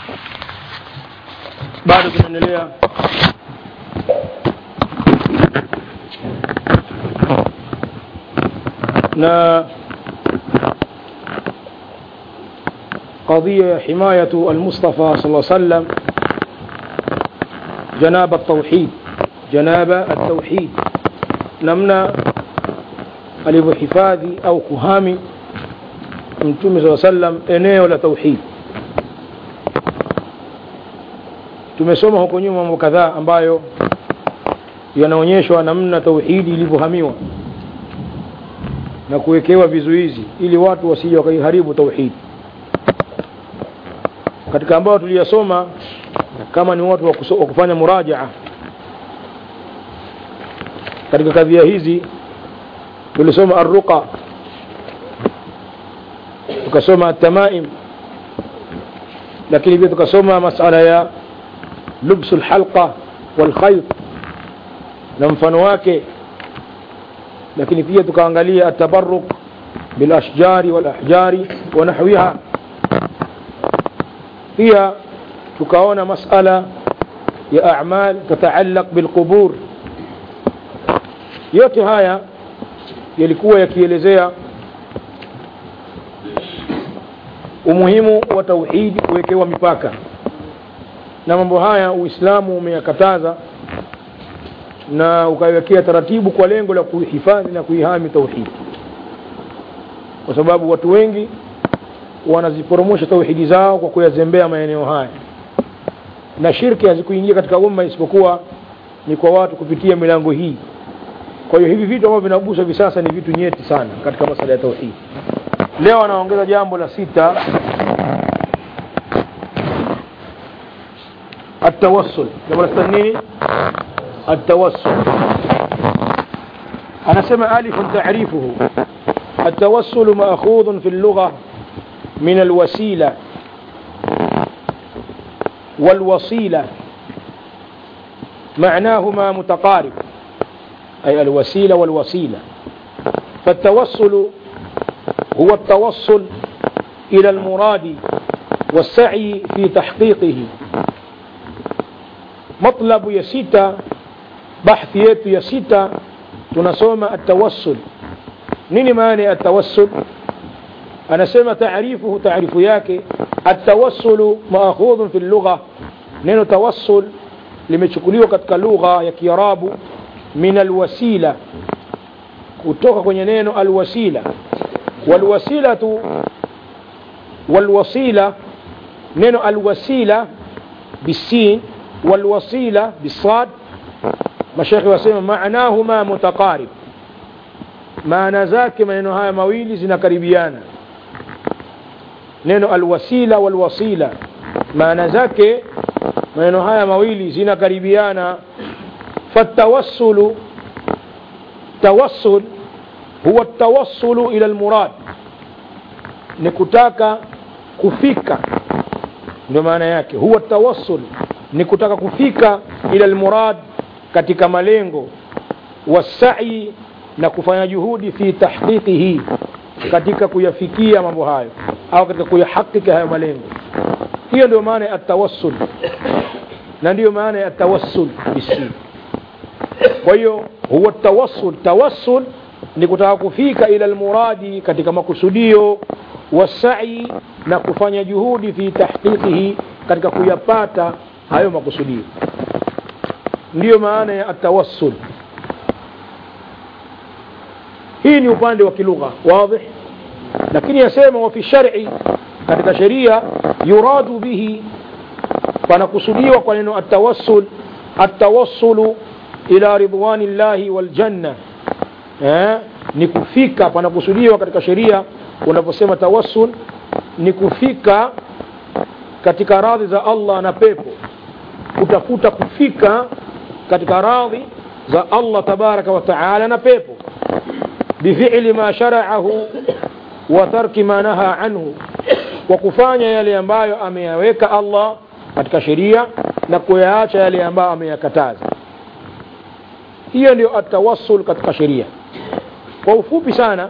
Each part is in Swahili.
bado tunaendelea na قضية حماية المصطفى صلى الله عليه وسلم جناب التوحيد جناب التوحيد namna alivyohifadhi au kuhami mtume saa sallam eneo la tauhid tumesoma huko nyuma mambo kadhaa ambayo yanaonyeshwa namna tauhidi ilivyohamiwa na kuwekewa vizuizi ili watu wasije wakaiharibu tauhidi katika ambayo tuliyasoma kama ni watu wa kufanya murajaa katika kadhia hizi tulisoma arruqa tukasoma atamaim lakini pia tukasoma masala ya lubsu lhalqa walkhayt na mfano wake lakini pia tukaangalia atabaruk bilashjari walahjari wa nahwiha pia tukaona masala ya amal tataallaq bilqubur yote haya yalikuwa yakielezea umuhimu wa tauhidi kuwekewa mipaka na mambo haya uislamu umeyakataza na ukaiwekea taratibu kwa lengo la kuhifadhi na kuihami tauhidi kwa sababu watu wengi wanaziporomosha tauhidi zao kwa kuyazembea maeneo haya na shirki hazikuingia katika umma isipokuwa ni kwa watu kupitia milango hii kwa hiyo hivi vitu ambavyo vinaguswa hivi sasa ni vitu nyeti sana katika masala ya tauhidi leo anaongeza jambo la sita التوسل jambo la sita nini التوسل أنا سمع ألف تعريفه التوسل مأخوذ في اللغة من الوسيلة والوصيلة معناهما متقارب أي الوسيلة والوسيلة فالتوسل هو التوصل إلى المراد والسعي في تحقيقه مطلب يسيتا بحث يتو يسيتا تنسوم التوسل نيني ماني التوسل أنا سمع تعريفه تعريف ياكي التوسل مأخوذ في اللغة نينو توسل limechukuliwa katika lugha ya kiarabu min alwasila kutoka kwenye neno alwasila walwasilatu walwasila neno alwasila bisin walwasila bisad mashekhe wasema maanahuma mutaqarib maana zake maneno haya mawili zinakaribiana neno alwasila walwasila maana zake maneno haya mawili zinakaribiana فالتوسل توسل هو التوصل إلى المراد نكتاك كفيك ndio maana yake huwa tawassul ni kutaka kufika ila almurad katika malengo wasai na kufanya juhudi fi tahqiqihi katika kuyafikia mambo hayo au katika kuyahakiki hayo malengo hiyo ndio maana ya tawassul na ndiyo maana ya tawassul bisin kwa hiyo huwa tawassul tawassul ni kutaka kufika ila almuradi katika makusudio wasai na kufanya juhudi fi tahqiqihi katika kuyapata hayo makusudio ndiyo maana ya atawassul hii ni upande wa kilugha wazi lakini yasema wa fi shar'i katika sheria yuradu bihi panakusudiwa kwa neno atawassul atawassulu ila ridwani llahi waljanna eh, ni kufika panakusudiwa katika sheria unaposema tawassul ni kufika katika radhi za Allah na pepo kutafuta kufika katika radhi za Allah tabaraka wa taala na pepo bifili ma sharaahu wa tarki ma naha anhu kwa kufanya yale ambayo ameyaweka Allah katika sheria na kuyaacha yale ambayo ameyakataza hiyo ndio atawassul katika sheria kwa ufupi sana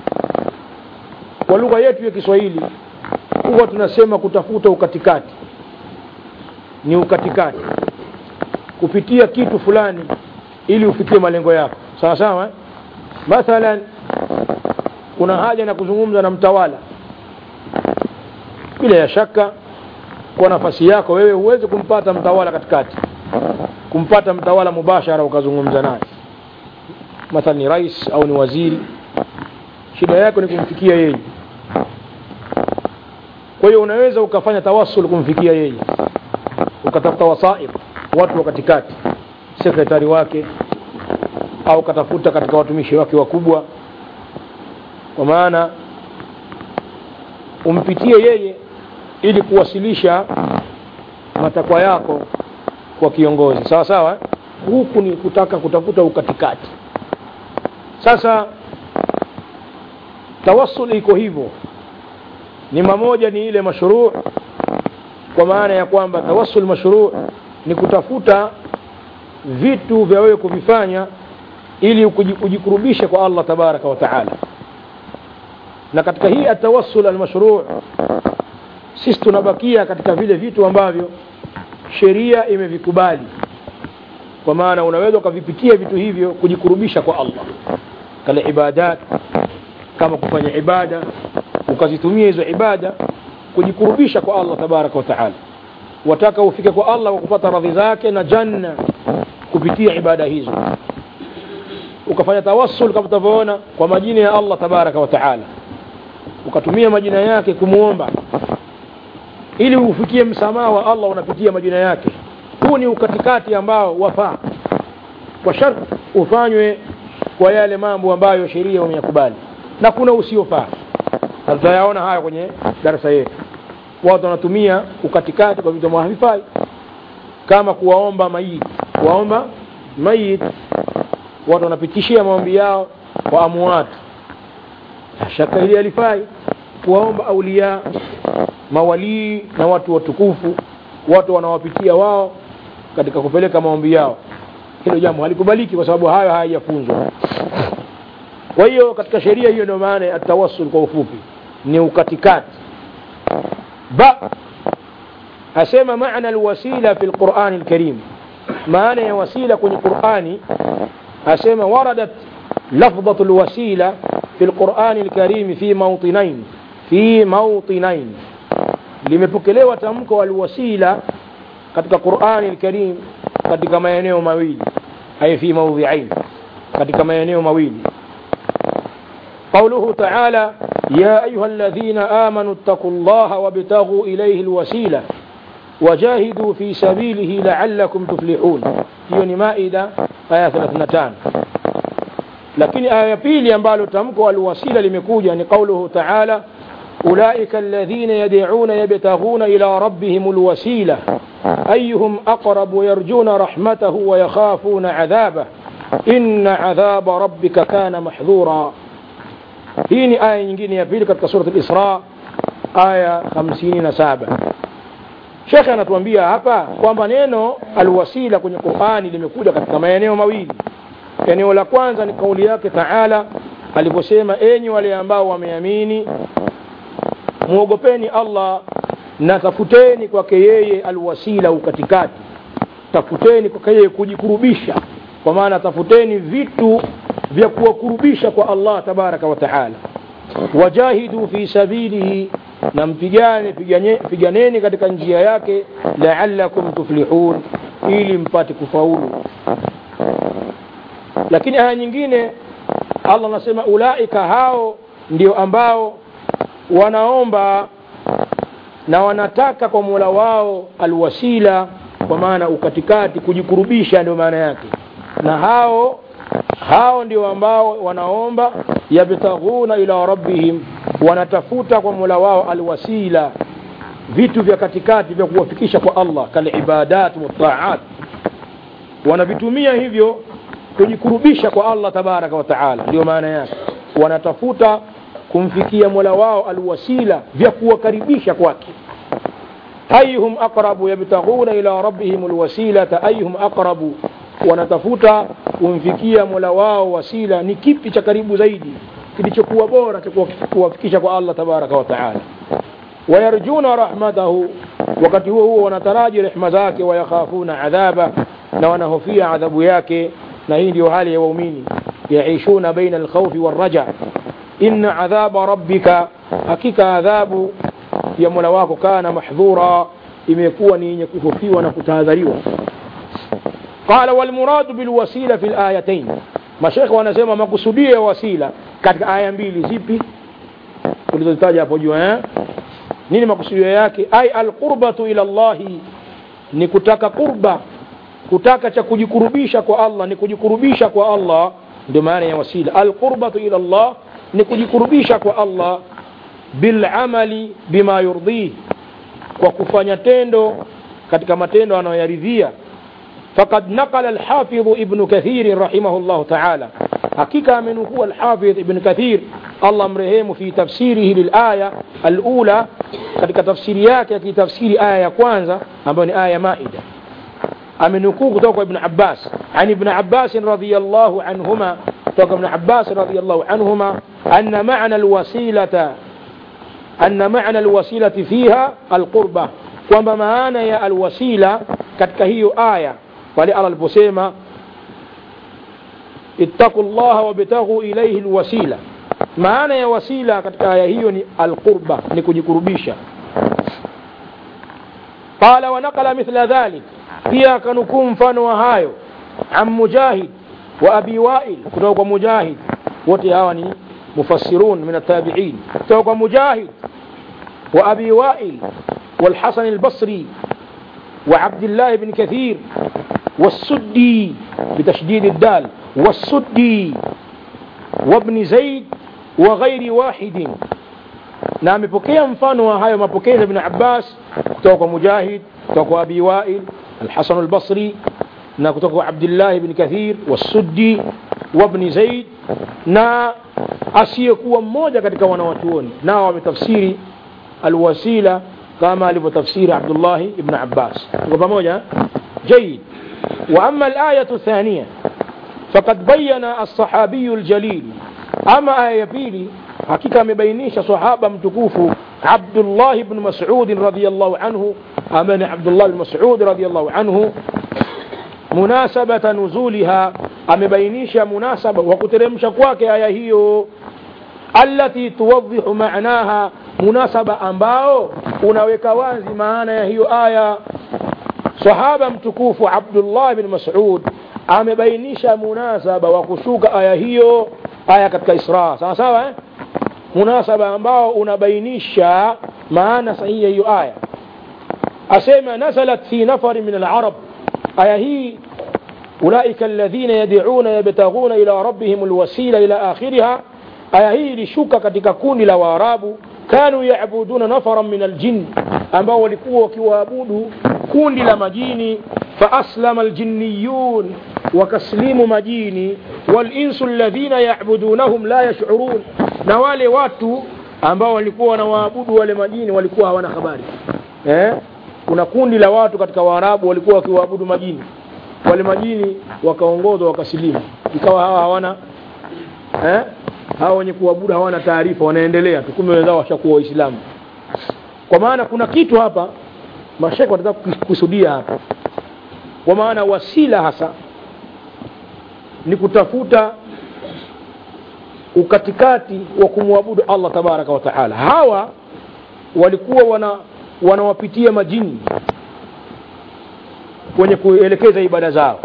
kwa lugha yetu ya Kiswahili huwa tunasema kutafuta ukatikati ni ukatikati kupitia kitu fulani ili ufikie malengo yako sawa sawa eh? mathalan kuna haja na kuzungumza na mtawala bila ya shaka kwa nafasi yako wewe huwezi kumpata mtawala katikati kumpata mtawala mubashara ukazungumza naye mathalan ni rais au ni waziri shida yako ni kumfikia yeye kwa hiyo unaweza ukafanya tawasul kumfikia yeye ukatafuta wasaid watu wa katikati sekretari wake au katafuta katika watumishi wake wakubwa kwa maana umpitie yeye ili kuwasilisha matakwa yako kwa kiongozi sawa sawa huku ni kutaka kutafuta ukatikati sasa tawassul iko hivyo ni mamoja ni ile mashruu kwa maana ya kwamba tawassul mashruu ni kutafuta vitu vya wewe kuvifanya ili ujikurubishe kwa Allah tabaraka wa taala na katika hii atawassul almashruu sisi tunabakia katika vile vitu ambavyo sheria imevikubali kwa maana unaweza ukavipitia vitu hivyo kujikurubisha kwa Allah kale ibadat kama kufanya ibada ukazitumia hizo ibada kujikurubisha kwa Allah tabaraka wa taala wataka ufike kwa Allah kwa kupata radhi zake na janna kupitia ibada hizo ukafanya tawassul kama tutavyoona kwa majina ya Allah tabaraka wa taala ukatumia majina yake kumuomba ili ufikie msamaha wa Allah unapitia majina yake huu ni ukatikati ambao wafaa kwa sharti ufanywe kwa yale mambo ambayo sheria umeyakubali na kuna usiofaa na tutayaona haya kwenye darasa yetu watu wanatumia ukatikati kwa vitu ambavyo havifai kama kuwaomba mayiti kuwaomba mayiti watu wanapitishia maombi yao kwa amwat shaka hili alifai kuwaomba aulia mawalii na watu watukufu watu wanawapitia wao katika kupeleka maombi yao hilo jambo halikubaliki kwa sababu hayo hayajafunzwa kwa hiyo katika sheria hiyo ndio maana ya tawassul kwa ufupi ni ukatikati ba asema maana alwasila fi lqurani lkarim maana ya wasila kwenye qurani asema waradat لفظة الوسيلة في القرآن الكريم في موطنين في موطنين limepokelewa tamko alwasila katika Qur'ani al-Karim katika maeneo mawili ay fi mawdhi'ain katika maeneo mawili قوله تعالى يا أيها الذين آمنوا اتقوا الله وابتغوا إليه الوسيلة وجاهدوا في سبيله لعلكم تفلحون هي مائدة آية 32 lakini aya ya pili ambalo tamko alwasila limekuja ni qauluhu taala ulaika alladhina yad'una yabtaghuna ila rabbihim alwasila ayyuhum aqrabu yarjuna rahmatahu wa yakhafuna adhabah inna adhaba rabbika kana mahdhura hii ni aya nyingine ya pili katika surat al-Isra aya 57 Sheikh anatuambia hapa kwamba neno alwasila kwenye Qur'ani limekuja katika maeneo mawili eneo la kwanza ni kauli yake taala aliposema enyi wale ambao wameamini muogopeni Allah na tafuteni kwake yeye alwasila ukatikati tafuteni kwake yeye kujikurubisha kwa maana tafuteni vitu vya kuwakurubisha kwa Allah tabaraka wa taala wajahidu fi sabilihi na mpigane pigane, piganeni katika njia yake la'allakum tuflihun ili mpate kufaulu lakini aya nyingine Allah anasema ulaika hao ndio ambao wanaomba na wanataka kwa Mola wao alwasila kwa maana ukatikati kujikurubisha ndio maana yake na hao hao ndio ambao wanaomba yabtaghuna ila rabbihim wanatafuta kwa Mola wao alwasila vitu vya katikati vya kuwafikisha kwa Allah kal ibadat wa taat wanavitumia hivyo kujikurubisha kwa Allah tabaraka wa taala ndio maana yake wanatafuta kumfikia Mola wao alwasila vya kuwakaribisha kwake ayuhum aqrabu yabtaghuna ila rabbihim alwasilata ayuhum aqrabu wanatafuta kumfikia Mola wao wasila ni kipi cha karibu zaidi kilichokuwa bora cha kuwafikisha kwa Allah tabaraka wa taala wayarjuna rahmatahu wakati huo huo wanataraji rehma zake wayakhafuna adhaba na wanahofia adhabu yake na hii ndio hali ya waumini yaishuna baina alkhawfi walraja inna adhaba rabbika hakika adhabu ya mola wako kana mahdhura imekuwa ni yenye kuhofiwa na kutahadhariwa qala walmuradu bilwasila fi layatain mashekhe wanasema makusudio ya wasila katika aya mbili zipi tulizozitaja hapo juu eh? nini makusudio yake ai alqurbatu ila llahi ni kutaka qurba kutaka cha kujikurubisha kwa allah ni kujikurubisha kwa allah ndio maana ya wasila alqurbatu ila llah ni kujikurubisha kwa allah bilamali bima yurdih kwa kufanya tendo katika matendo anayoyaridhia فقد نقل الحافظ ابن كثير رحمه الله تعالى حقيقة من هو الحافظ ابن كثير الله مرهيم في تفسيره للآية الأولى katika tafsiri yake akitafsiri aya ya kwanza ambayo ni aya ya maida amenukuu kutoka kwa ibn abbas an ibn abbas radiallahu anhuma kutoka ibn abbas radiallahu anhuma anna maana alwasilata anna maana alwasilati fiha alqurba kwamba maana ya alwasila katika hiyo aya pale allah aliposema ittaqu llaha wabtaghu ilaihi lwasila maana ya wasila katika aya hiyo ni alqurba ni kujikurubisha qala wanaqala mithla dhalik pia akanukuu mfano wa hayo an mujahid wa abi wail kutoka kwa mujahid wote hawa ni mufassirun min atabiin kutoka kwa mujahid wa abi wail والحسن البصري وعبد الله بن كثير والسدي بتشديد الدال والسدي وابن زيد وغير واحد na amepokea mfano wa hayo mapokezi ya ibn abbas kutoka kwa mujahid kutoka kwa abi wail alhasan albasri na kutoka kwa abdillahi bni kathir wasuddi wabni zaid na asiyekuwa mmoja katika wanawachuoni nao wametafsiri alwasila kama alivyotafsiri abdullahi ibn abbas tuko pamoja جيد وأما الآية الثانية فقد بين الصحابي الجليل أما آية بيلي حقيقة مبينيش صحابة متكوف عبد الله بن مسعود رضي الله عنه أمن عبد الله بن مسعود رضي الله عنه مناسبة نزولها أمبينيش مناسبة وكترمش كواك آية هي التي توضح معناها مناسبة أنباو unaweka wazi maana ya hiyo aya sahaba mtukufu abdullah bin masud amebainisha munasaba wa kushuka aya hiyo aya katika isra sawa sawa eh? munasaba ambao unabainisha maana sahihi ya hiyo aya asema nazalat fi nafari min alarab aya hii أولئك الذين يدعون يبتغون إلى ربهم الوسيلة إلى آخرها aya hii ilishuka katika kundi la waarabu kanu yaabuduna nafaran min aljin ambao walikuwa wakiwaabudu kundi la majini faaslama aljinniyun wakaslimu majini walinsu alladhina yabudunahum la yashurun na wale watu ambao walikuwa wanawaabudu wale majini walikuwa hawana habari eh? kuna kundi la watu katika waarabu walikuwa wakiwaabudu majini wale majini wakaongozwa wakasilimu ikawa hawa hawana eh? hawa wenye kuabudu hawana taarifa wanaendelea tu kumbe wenzao washakuwa waislamu kwa maana kuna kitu hapa mashekhe wanataka kukusudia hapa kwa maana wasila hasa ni kutafuta ukatikati wa kumwabudu allah tabaraka wa taala hawa walikuwa wana wanawapitia majini kwenye kuelekeza ibada zao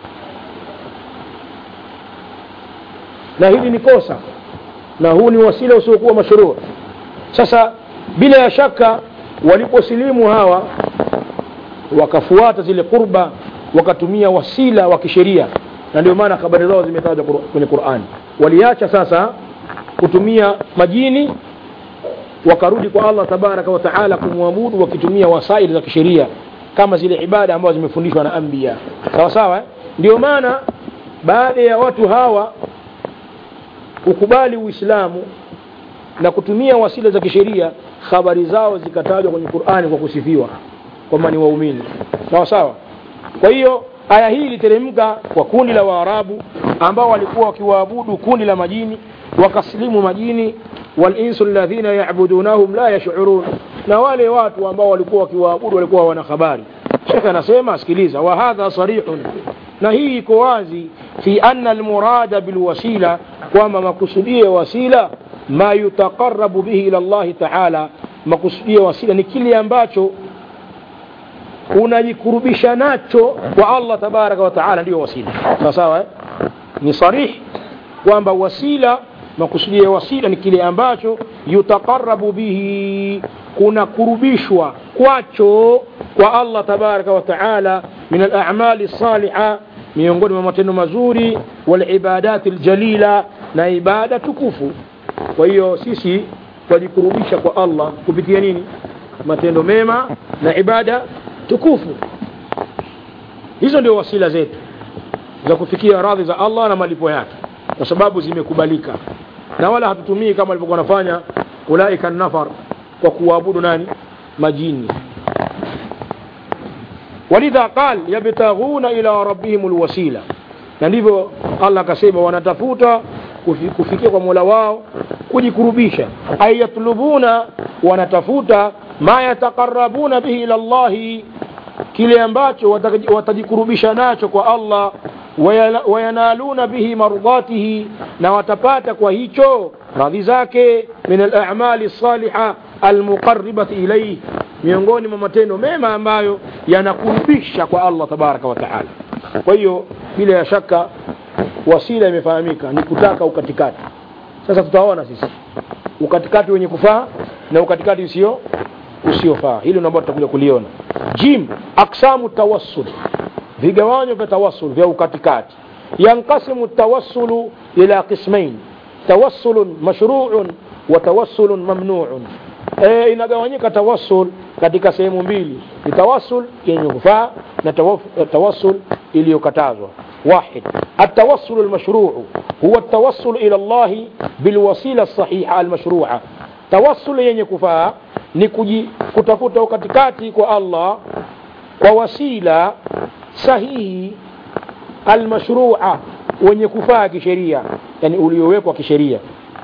na hili ni kosa na huu ni wasila usiokuwa mashruu sasa bila ya shaka waliposilimu hawa wakafuata zile kurba wakatumia wasila wa kisheria na ndio maana habari zao zimetajwa kwenye qurani waliacha sasa kutumia majini wakarudi kwa allah tabaraka wa taala kumwabudu wakitumia wasaili za kisheria kama zile ibada ambazo zimefundishwa na anbiya sawa sawa eh? ndio maana baada ya watu hawa kukubali uislamu na kutumia wasila za kisheria habari zao zikatajwa kwenye qurani kwa kusifiwa kwamba ni waumini sawa sawa kwa hiyo aya hii iliteremka kwa kundi la waarabu ambao walikuwa wakiwaabudu kundi la majini wakaslimu majini walinsu alladhina yabudunahum la yashurun na wale watu ambao walikuwa wakiwaabudu walikuwa wana habari shekhe anasema sikiliza wa hadha sarihun na hii iko wazi fi anna almurada bilwasila kwamba makusudio ya wasila ma yutaqarabu bihi ila llahi taala makusudio ya wasila ni kile ambacho unajikurubisha nacho kwa allah tabaraka wa taala ndiyo wasila sawa sawa eh? ni sarihi kwamba wasila makusudio ya wasila ni kile ambacho yutaqarabu bihi kunakurubishwa kwacho kwa allah tabaraka wa taala min alamali saliha miongoni mwa matendo mazuri walibadati ljalila na ibada tukufu kwa hiyo sisi twajikurubisha kwa allah kupitia nini matendo mema na ibada tukufu hizo ndio wasila zetu za kufikia radhi za allah na malipo yake kwa sababu zimekubalika na wala hatutumii kama walivyokuwa wanafanya ulaika nafar kwa kuabudu nani majini walidha qal yabtaghuna ila rabbihim lwasila na ndivyo allah akasema wanatafuta kufi- kufikia kwa mola wao kujikurubisha ay yatlubuna wanatafuta ma yataqarabuna bihi ila llahi kile ambacho wataka- watajikurubisha nacho kwa allah wayala- wayanaluna bihi mardatihi na watapata kwa hicho radhi zake min alamali saliha almuqaribati ilaihi miongoni mwa matendo mema ambayo yanakurubisha kwa allah tabaraka wa taala kwa hiyo bila ya shaka wasila imefahamika ni kutaka ukatikati sasa tutaona sisi ukatikati wenye kufaa na ukatikati usio usiofaa hili ambao tutakuja kuliona jim aksamu tawassul vigawanyo vya tawassul vya ukatikati yankasimu tawassulu ila qismain tawassulun mashruun wa tawassulun mamnuun e, inagawanyika tawassul katika sehemu mbili ni tawassul yenye kufaa na tawaf- tawassul iliyokatazwa واحد التوسل المشروع هو التوسل إلى الله بالوسيلة الصحيحة المشروعة توسل yenye kufaa ni kuji- kutafuta ukatikati kwa Allah kwa wasila sahihi almashrua wenye kufaa kisheria yani uliowekwa kisheria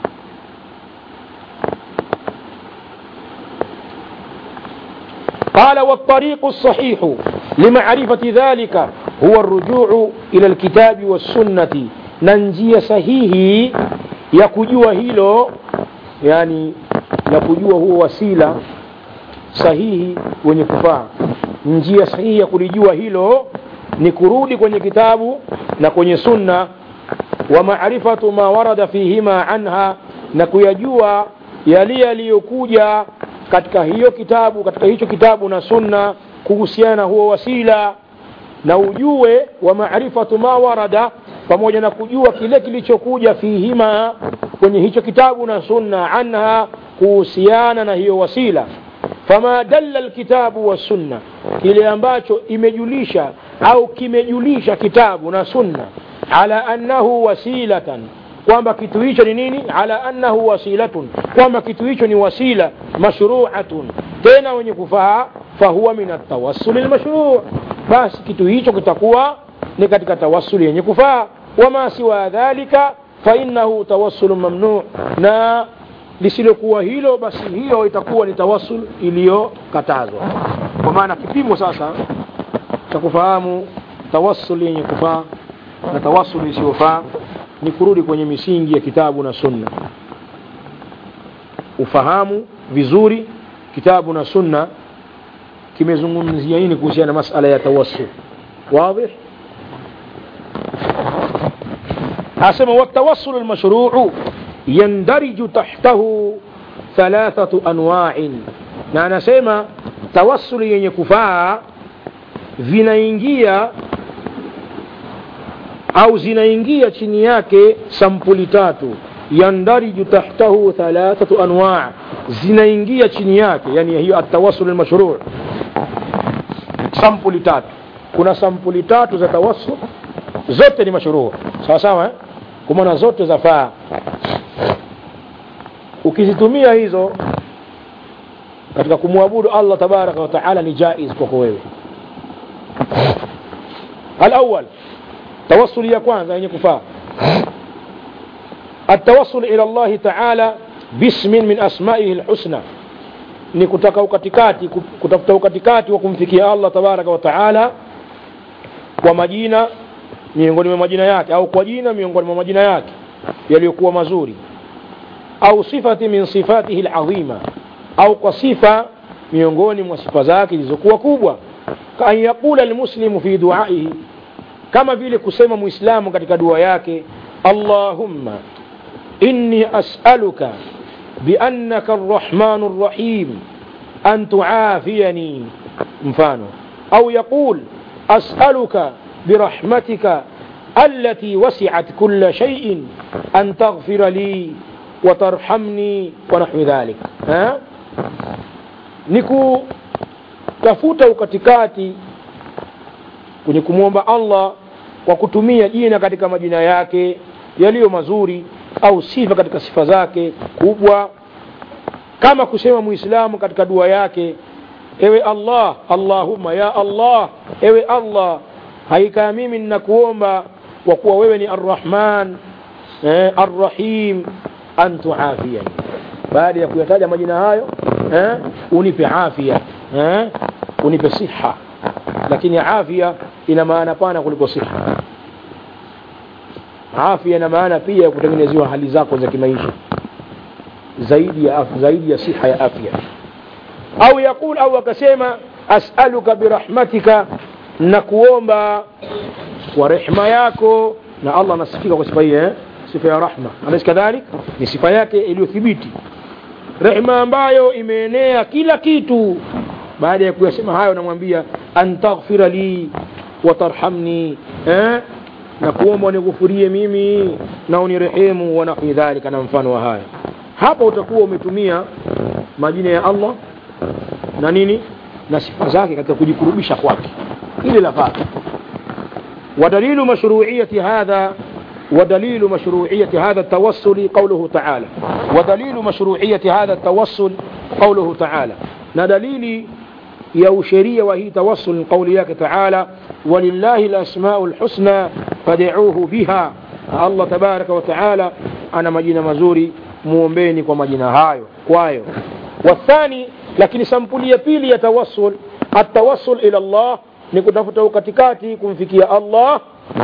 قال والطريق الصحيح لمعرفة ذلك هو الرجوع إلى الكتاب والسنة ننجي صحيح يكجوا هيلو يعني يكجوا هو وسيلة sahihi wenye kufaa njia sahihi ya kulijua hilo ni kurudi kwenye kitabu na kwenye sunna wa maarifatu ma warada fihima anha na kuyajua yale yaliyokuja katika hiyo kitabu katika hicho kitabu na sunna kuhusiana na huo wasila na ujue wa maarifatu ma warada pamoja na kujua kile kilichokuja fihima kwenye hicho kitabu na sunna anha kuhusiana na hiyo wasila fama dalla alkitabu wassunna kile ambacho imejulisha au kimejulisha kitabu na sunna ala annahu wasilatan kwamba kitu hicho ni nini ala annahu wasilatun kwamba kitu hicho ni wasila mashruatun tena wenye kufaa fahuwa min atawassuli lmashruu basi kitu hicho kitakuwa ni katika tawassuli yenye kufaa wama siwa dhalika fainnahu tawassulun mamnuu na lisilokuwa hilo basi hiyo itakuwa ni tawassul iliyokatazwa kwa maana kipimo sasa cha kufahamu tawassul yenye kufaa na tawassul isiyofaa ni kurudi kwenye misingi ya kitabu na sunna ufahamu vizuri kitabu na sunna kimezungumzia nini kuhusiana na masala ya tawassul واضح asema والتوسل المشروع يندرج تحته ثلاثة أنواع na anasema tawassuli yenye kufaa vinaingia au zinaingia chini yake sampuli tatu yandariju tahtahu thalathatu anwa zinaingia chini yake yani hiyo atawassul almashruu sampuli tatu kuna sampuli tatu za tawassul zote ni mashruu sawa sawa eh? kwa maana zote zafaa ukizitumia hizo katika kumwabudu Allah tabaraka wa taala ni jaiz kwako wewe alawal tawassuli ya kwanza yenye kufaa التوصل إلى الله تعالى باسم من أسمائه الحسنى ni kutaka ukatikati kutafuta ukatikati wa kumfikia allah tabaraka wa taala kwa majina miongoni mwa majina yake au kwa jina miongoni mwa majina yake yaliyokuwa mazuri au sifati min sifatihi ladhima au kwa sifa miongoni mwa sifa zake zilizokuwa kubwa kaan yaqula almuslimu fi duaihi kama vile kusema muislamu katika dua yake allahumma inni asaluka biannaka arrahmanu rrahim an tuafiyani mfano au yaqul asaluka برحمتك التي وسعت كل شيء أن تغفر لي وترحمني ونحو ذلك ها niku tafuta ukatikati kwenye kumwomba allah kwa kutumia jina katika majina yake yaliyo mazuri au sifa katika sifa zake kubwa kama kusema muislamu katika dua yake ewe allah allahumma ya allah ewe allah hakika mimi ninakuomba kwa kuwa wewe ni arrahman eh, arrahim an tuafiani baada ya kuyataja majina hayo eh, unipe afya eh, unipe siha lakini afya ina maana pana kuliko siha afya ina maana pia ya kutengenezewa hali zako za kimaisha zaidi ya afya, zaidi ya siha ya afya au yaqul au akasema as'aluka birahmatika na kuomba kwa rehma yako na Allah anasifika kwa sifa hii eh? sifa ya rahma alaysa kadhalik ni sifa yake iliyothibiti rehma ambayo imeenea kila kitu baada ya kuyasema hayo namwambia antaghfira li watarhamni eh? na kuomba unighufurie mimi na unirehemu wa nahwi dhalika na mfano wa haya hapa utakuwa umetumia majina ya Allah na nini na sifa zake katika kujikurubisha kwake ili lafaa ودليل مشروعية هذا ودليل مشروعية هذا التوسل قوله تعالى ودليل مشروعية هذا التوسل قوله تعالى ندليل يوشرية وهي توسل قوليك تعالى ولله الأسماء الحسنى فدعوه بها الله تبارك وتعالى أنا مجينا مزوري muombeni kwa majina hayo kwayo wathani lakini sampuli ya pili ya tawassul atawassul ila Allah ni kutafuta ukatikati kumfikia Allah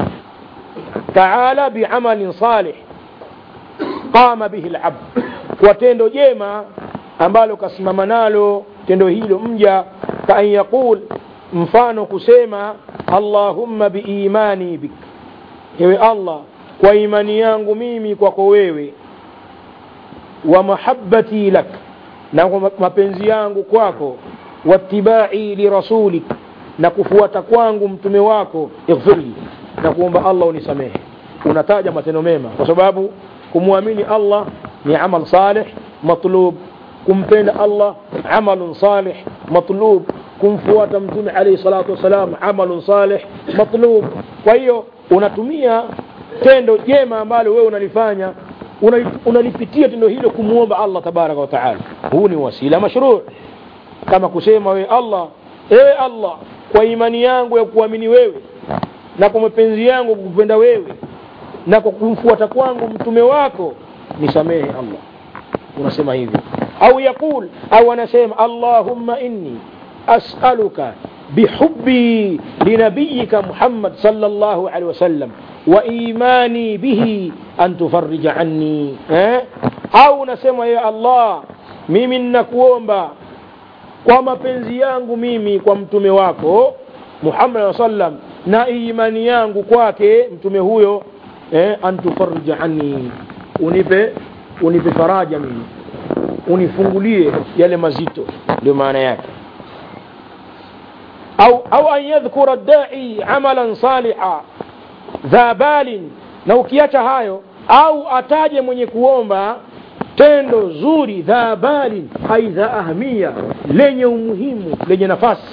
taala biamalin salih qama bihi alabd kwa tendo jema ambalo kasimama nalo tendo hilo mja kaan yaqul mfano kusema allahumma biimani bik ewe allah kwa imani yangu mimi kwako wewe wa mahabbati lak na kwa mapenzi yangu kwako wattibai lirasulik na kufuata kwangu mtume wako ighfirli na kuomba allah unisamehe unataja matendo mema kwa sababu kumwamini allah ni amal salih matlub kumpenda allah amalun salih matlub kumfuata mtume alayhi salatu wassalam amalun salih matlub kwa hiyo unatumia tendo jema ambalo wewe unalifanya unalipitia tendo hilo kumwomba allah tabaraka wa taala huu ni wasila mashruu kama kusema wewe allah ewe allah kwa imani yangu ya kuamini wewe na kwa mapenzi yangu kukupenda wewe na kwa kumfuata kwangu mtume wako nisamehe allah unasema hivyo au yaqul au anasema allahumma inni as'aluka bihubbi linabiyika muhammad sallallahu alaihi wasallam وإيماني به أن تفرج عني eh? au nasema ya Allah mimi ninakuomba kwa mapenzi yangu mimi kwa mtume wako Muhammad sallam na imani yangu kwake mtume huyo eh, antufarija anni unipe unipe faraja mimi unifungulie yale mazito ndio maana yake au au an yadhkura dai amalan saliha dha balin na ukiacha hayo au ataje mwenye kuomba tendo zuri dha balin ai dha ahmia lenye umuhimu lenye nafasi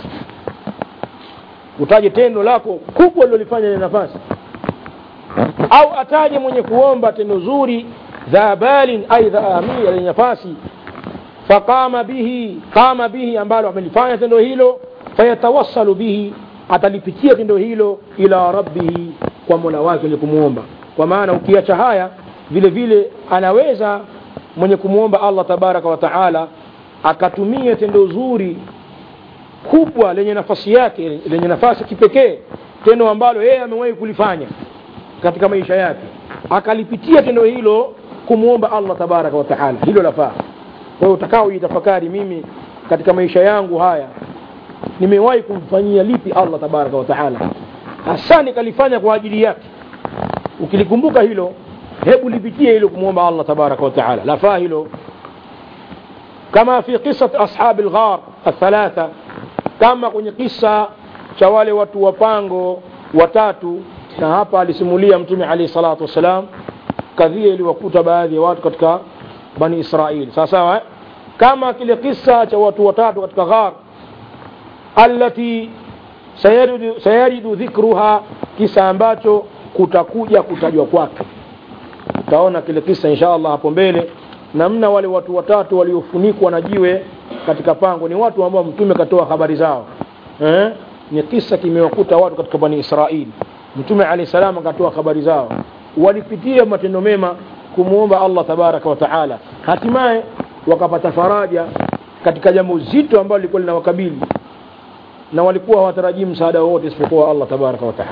utaje tendo lako kubwa lilolifanya lenye nafasi au ataje mwenye kuomba tendo zuri dha balin ai dha ahmia lenye nafasi faqama bihi qama bihi ambalo amelifanya tendo hilo fayatawassalu bihi atalipitia tendo hilo ila rabbihi kwa mola wake ni kumwomba kwa maana ukiacha haya vile vile anaweza mwenye kumwomba allah tabaraka wa taala akatumia tendo zuri kubwa lenye nafasi yake lenye nafasi kipekee tendo ambalo yeye amewahi kulifanya katika maisha yake akalipitia tendo hilo kumwomba allah tabaraka wataala hilo lafaa kwa hiyo utakao jitafakari mimi katika maisha yangu haya nimewahi kumfanyia lipi allah tabaraka wataala hasa nikalifanya kwa ajili yake ukilikumbuka hilo hebu lipitie hilo kumwomba allah tabaraka wataala lafaa hilo kama fi qisat ashabi lghar athalatha kama kwenye kisa cha wale watu wa pango watatu na hapa alisimulia mtume alaihi salatu wassalam kadhia iliwakuta baadhi ya watu katika bani israili sawa sawa eh? kama kile kisa cha watu watatu katika ghar allati sayaridu, sayaridu dhikruha kisa ambacho kutakuja kutajwa kwake utaona kile kisa insha allah hapo mbele namna wale watu watatu waliofunikwa na jiwe katika pango ni watu ambao mtume katoa habari zao eh? ni kisa kimewakuta watu katika bani israili mtume alahi salam akatoa habari zao walipitia matendo mema kumwomba allah tabaraka wataala hatimaye wakapata faraja katika jambo zito ambalo lilikuwa linawakabili na walikuwa hawatarajii msaada wowote isipokuwa allah tabaraka wataala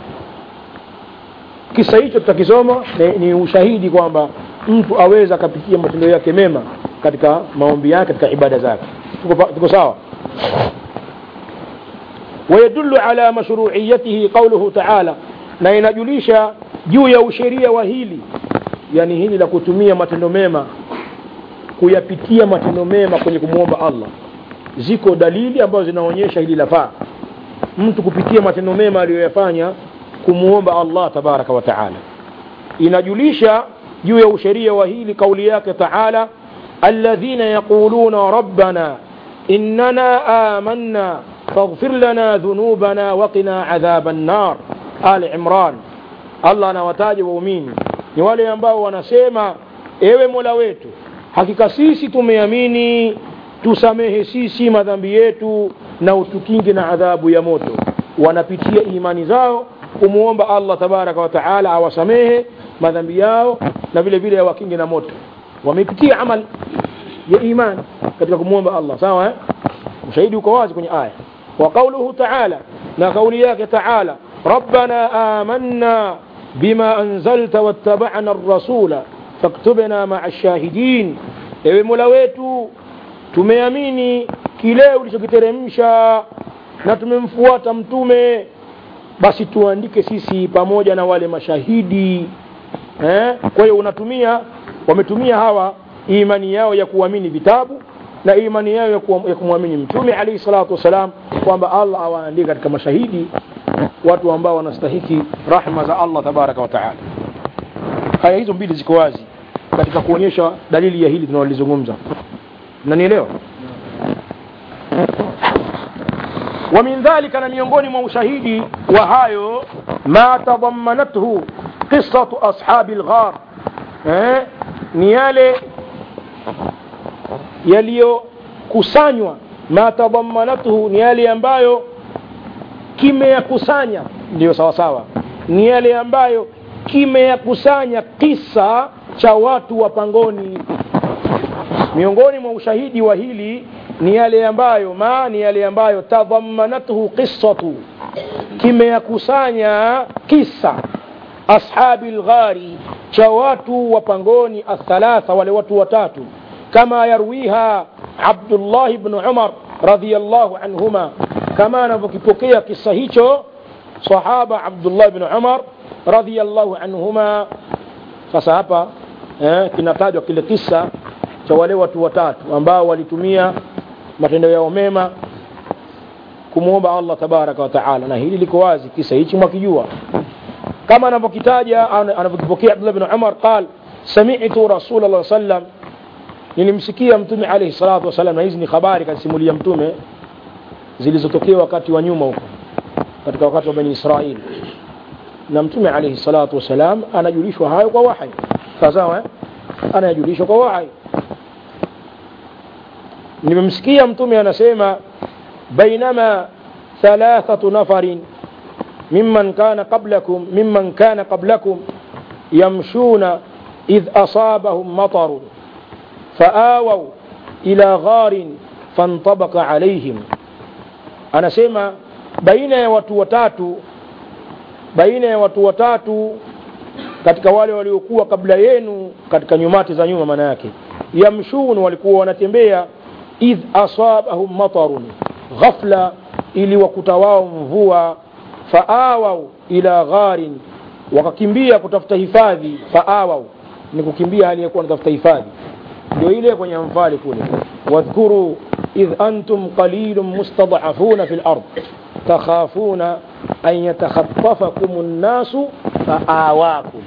kisa hicho tutakisoma ni, ni ushahidi kwamba mtu aweza akapitia matendo yake mema katika maombi yake katika ibada zake tuko, tuko sawa ويدل على مشروعيته قوله تعالى na inajulisha juu ya usheria wa hili yani hili la kutumia matendo mema kuyapitia matendo mema kwenye kumwomba allah ziko dalili ambazo zinaonyesha hili lafaa mtu kupitia matendo mema aliyoyafanya kumwomba allah tabaraka wa taala inajulisha juu ya usheria wa hili kauli yake taala alladhina yaquluna rabbana innana amanna faghfir lana dhunubana waqina adhaba nnar ali imran allah anawataja waumini ni wale ambao wanasema ewe mola wetu hakika sisi tumeamini tusamehe sisi madhambi yetu na utukinge na adhabu ya moto wanapitia imani zao kumwomba allah tabaraka wa taala awasamehe madhambi yao na vile vile awakinge na moto wamepitia amal ya imani katika kumwomba allah sawa eh? ushahidi uko wazi kwenye aya wa qauluhu taala na kauli yake taala rabbana amanna bima anzalta wattabana rasula faktubna maa shahidin ewe mola wetu tumeamini kile ulichokiteremsha na tumemfuata mtume basi tuandike sisi pamoja na wale mashahidi eh? kwa hiyo unatumia wametumia hawa imani yao ya kuamini vitabu na imani yao ya, kuwa, ya kumwamini mtume alaihi salatu wassalam kwamba allah awaandike katika mashahidi watu ambao wanastahiki rahma za allah tabaraka wa taala aya hizo mbili ziko wazi katika kuonyesha dalili ya hili tunalolizungumza nanielewa ومن ذلك na miongoni mwa ushahidi wa hayo ma tadammanathu qissatu ashabi lghar eh, ni yale yaliyokusanywa ma tadammanathu ni yale ambayo kimeyakusanya ndiyo sawasawa ni yale ambayo kimeyakusanya kisa cha watu wa pangoni miongoni mwa ushahidi wa hili ni yale ambayo ma ni yale ambayo tadhammanathu qissatu kimeyakusanya kisa ashabi lghari cha watu wa pangoni athalatha wale watu watatu kama yarwiha abdullah bnu umar radiallahu anhuma kama anavyokipokea kisa hicho sahaba abdullah bnu umar radiallahu anhuma sasa hapa eh, kinatajwa kile kisa cha wale watu watatu ambao walitumia matendo yao mema kumwomba allah tabaraka wa taala na hili liko wazi kisa hichi mwakijua kama anavyokitaja anavyokipokea abdullah bin umar qal samitu rasul llah sallam nilimsikia mtume alaihi salatu wassalam na hizi ni habari kasimulia mtume zilizotokea wakati wa nyuma huko katika wakati wa bani israili na mtume alaihi salatu wassalam anajulishwa hayo kwa wahai sawasawa eh? anayajulishwa kwa wahai nimemsikia mtume anasema bainama thalathatu nafarin mimman kana qablakum mimman kana qablakum yamshuna idh asabahum matarun فآووا ila gharin fantabaka alaihim anasema baina ya watu watatu baina ya watu watatu katika wale waliokuwa kabla yenu katika nyumati za nyuma maana yake yamshun walikuwa wanatembea idh asabahum matarun ghafla ili wakuta wao mvua faawau ila gharin wakakimbia kutafuta hifadhi faawau ni kukimbia hali ya kuwa wanatafuta hifadhi ndio ile kwenye mfali kule wadhkuru idh antum qalilun mustad'afuna fil ard takhafuna an yatakhatafakum an-nasu faawakum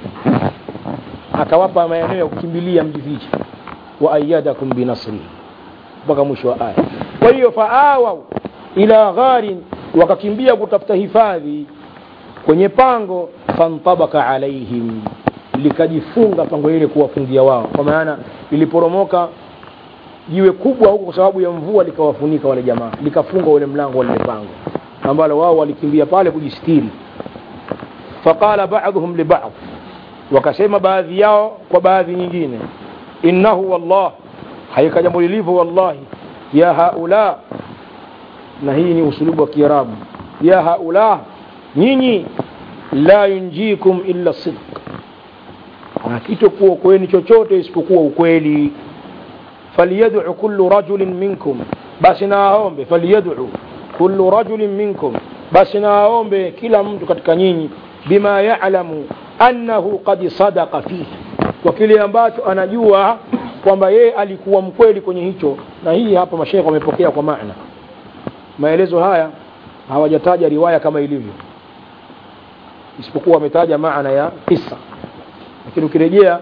akawapa maeneo ya kukimbilia mjifiche wa ayadakum binasrihi mpaka mwisho wa aya kwa hiyo faawau ila gharin wakakimbia kutafuta hifadhi kwenye pango fantabaka alaihim likajifunga pango ile kuwafungia wao kwa maana iliporomoka jiwe kubwa huko kwa sababu ya mvua likawafunika wale jamaa likafunga ule mlango wa lile pango ambalo wao walikimbia pale kujistiri faqala ba'dhum li ba'd wakasema baadhi yao kwa baadhi nyingine innahu wallah haika jambo lilivyo wallahi ya haula na hii ni usulubu wa kiarabu ya haula nyinyi la yunjikum illa sidq hakitokuwa kweni chochote isipokuwa ukweli falyad'u kullu rajulin minkum basi na aombe falyad'u kullu rajulin minkum basi na aombe kila mtu katika nyinyi bima ya'lamu annahu qad sadaqa fihi kwa kile ambacho anajua kwamba yeye alikuwa mkweli kwenye hicho na hii hapa mashaikh wamepokea kwa maana maelezo haya hawajataja riwaya kama ilivyo isipokuwa wametaja maana ya kisa lakini ukirejea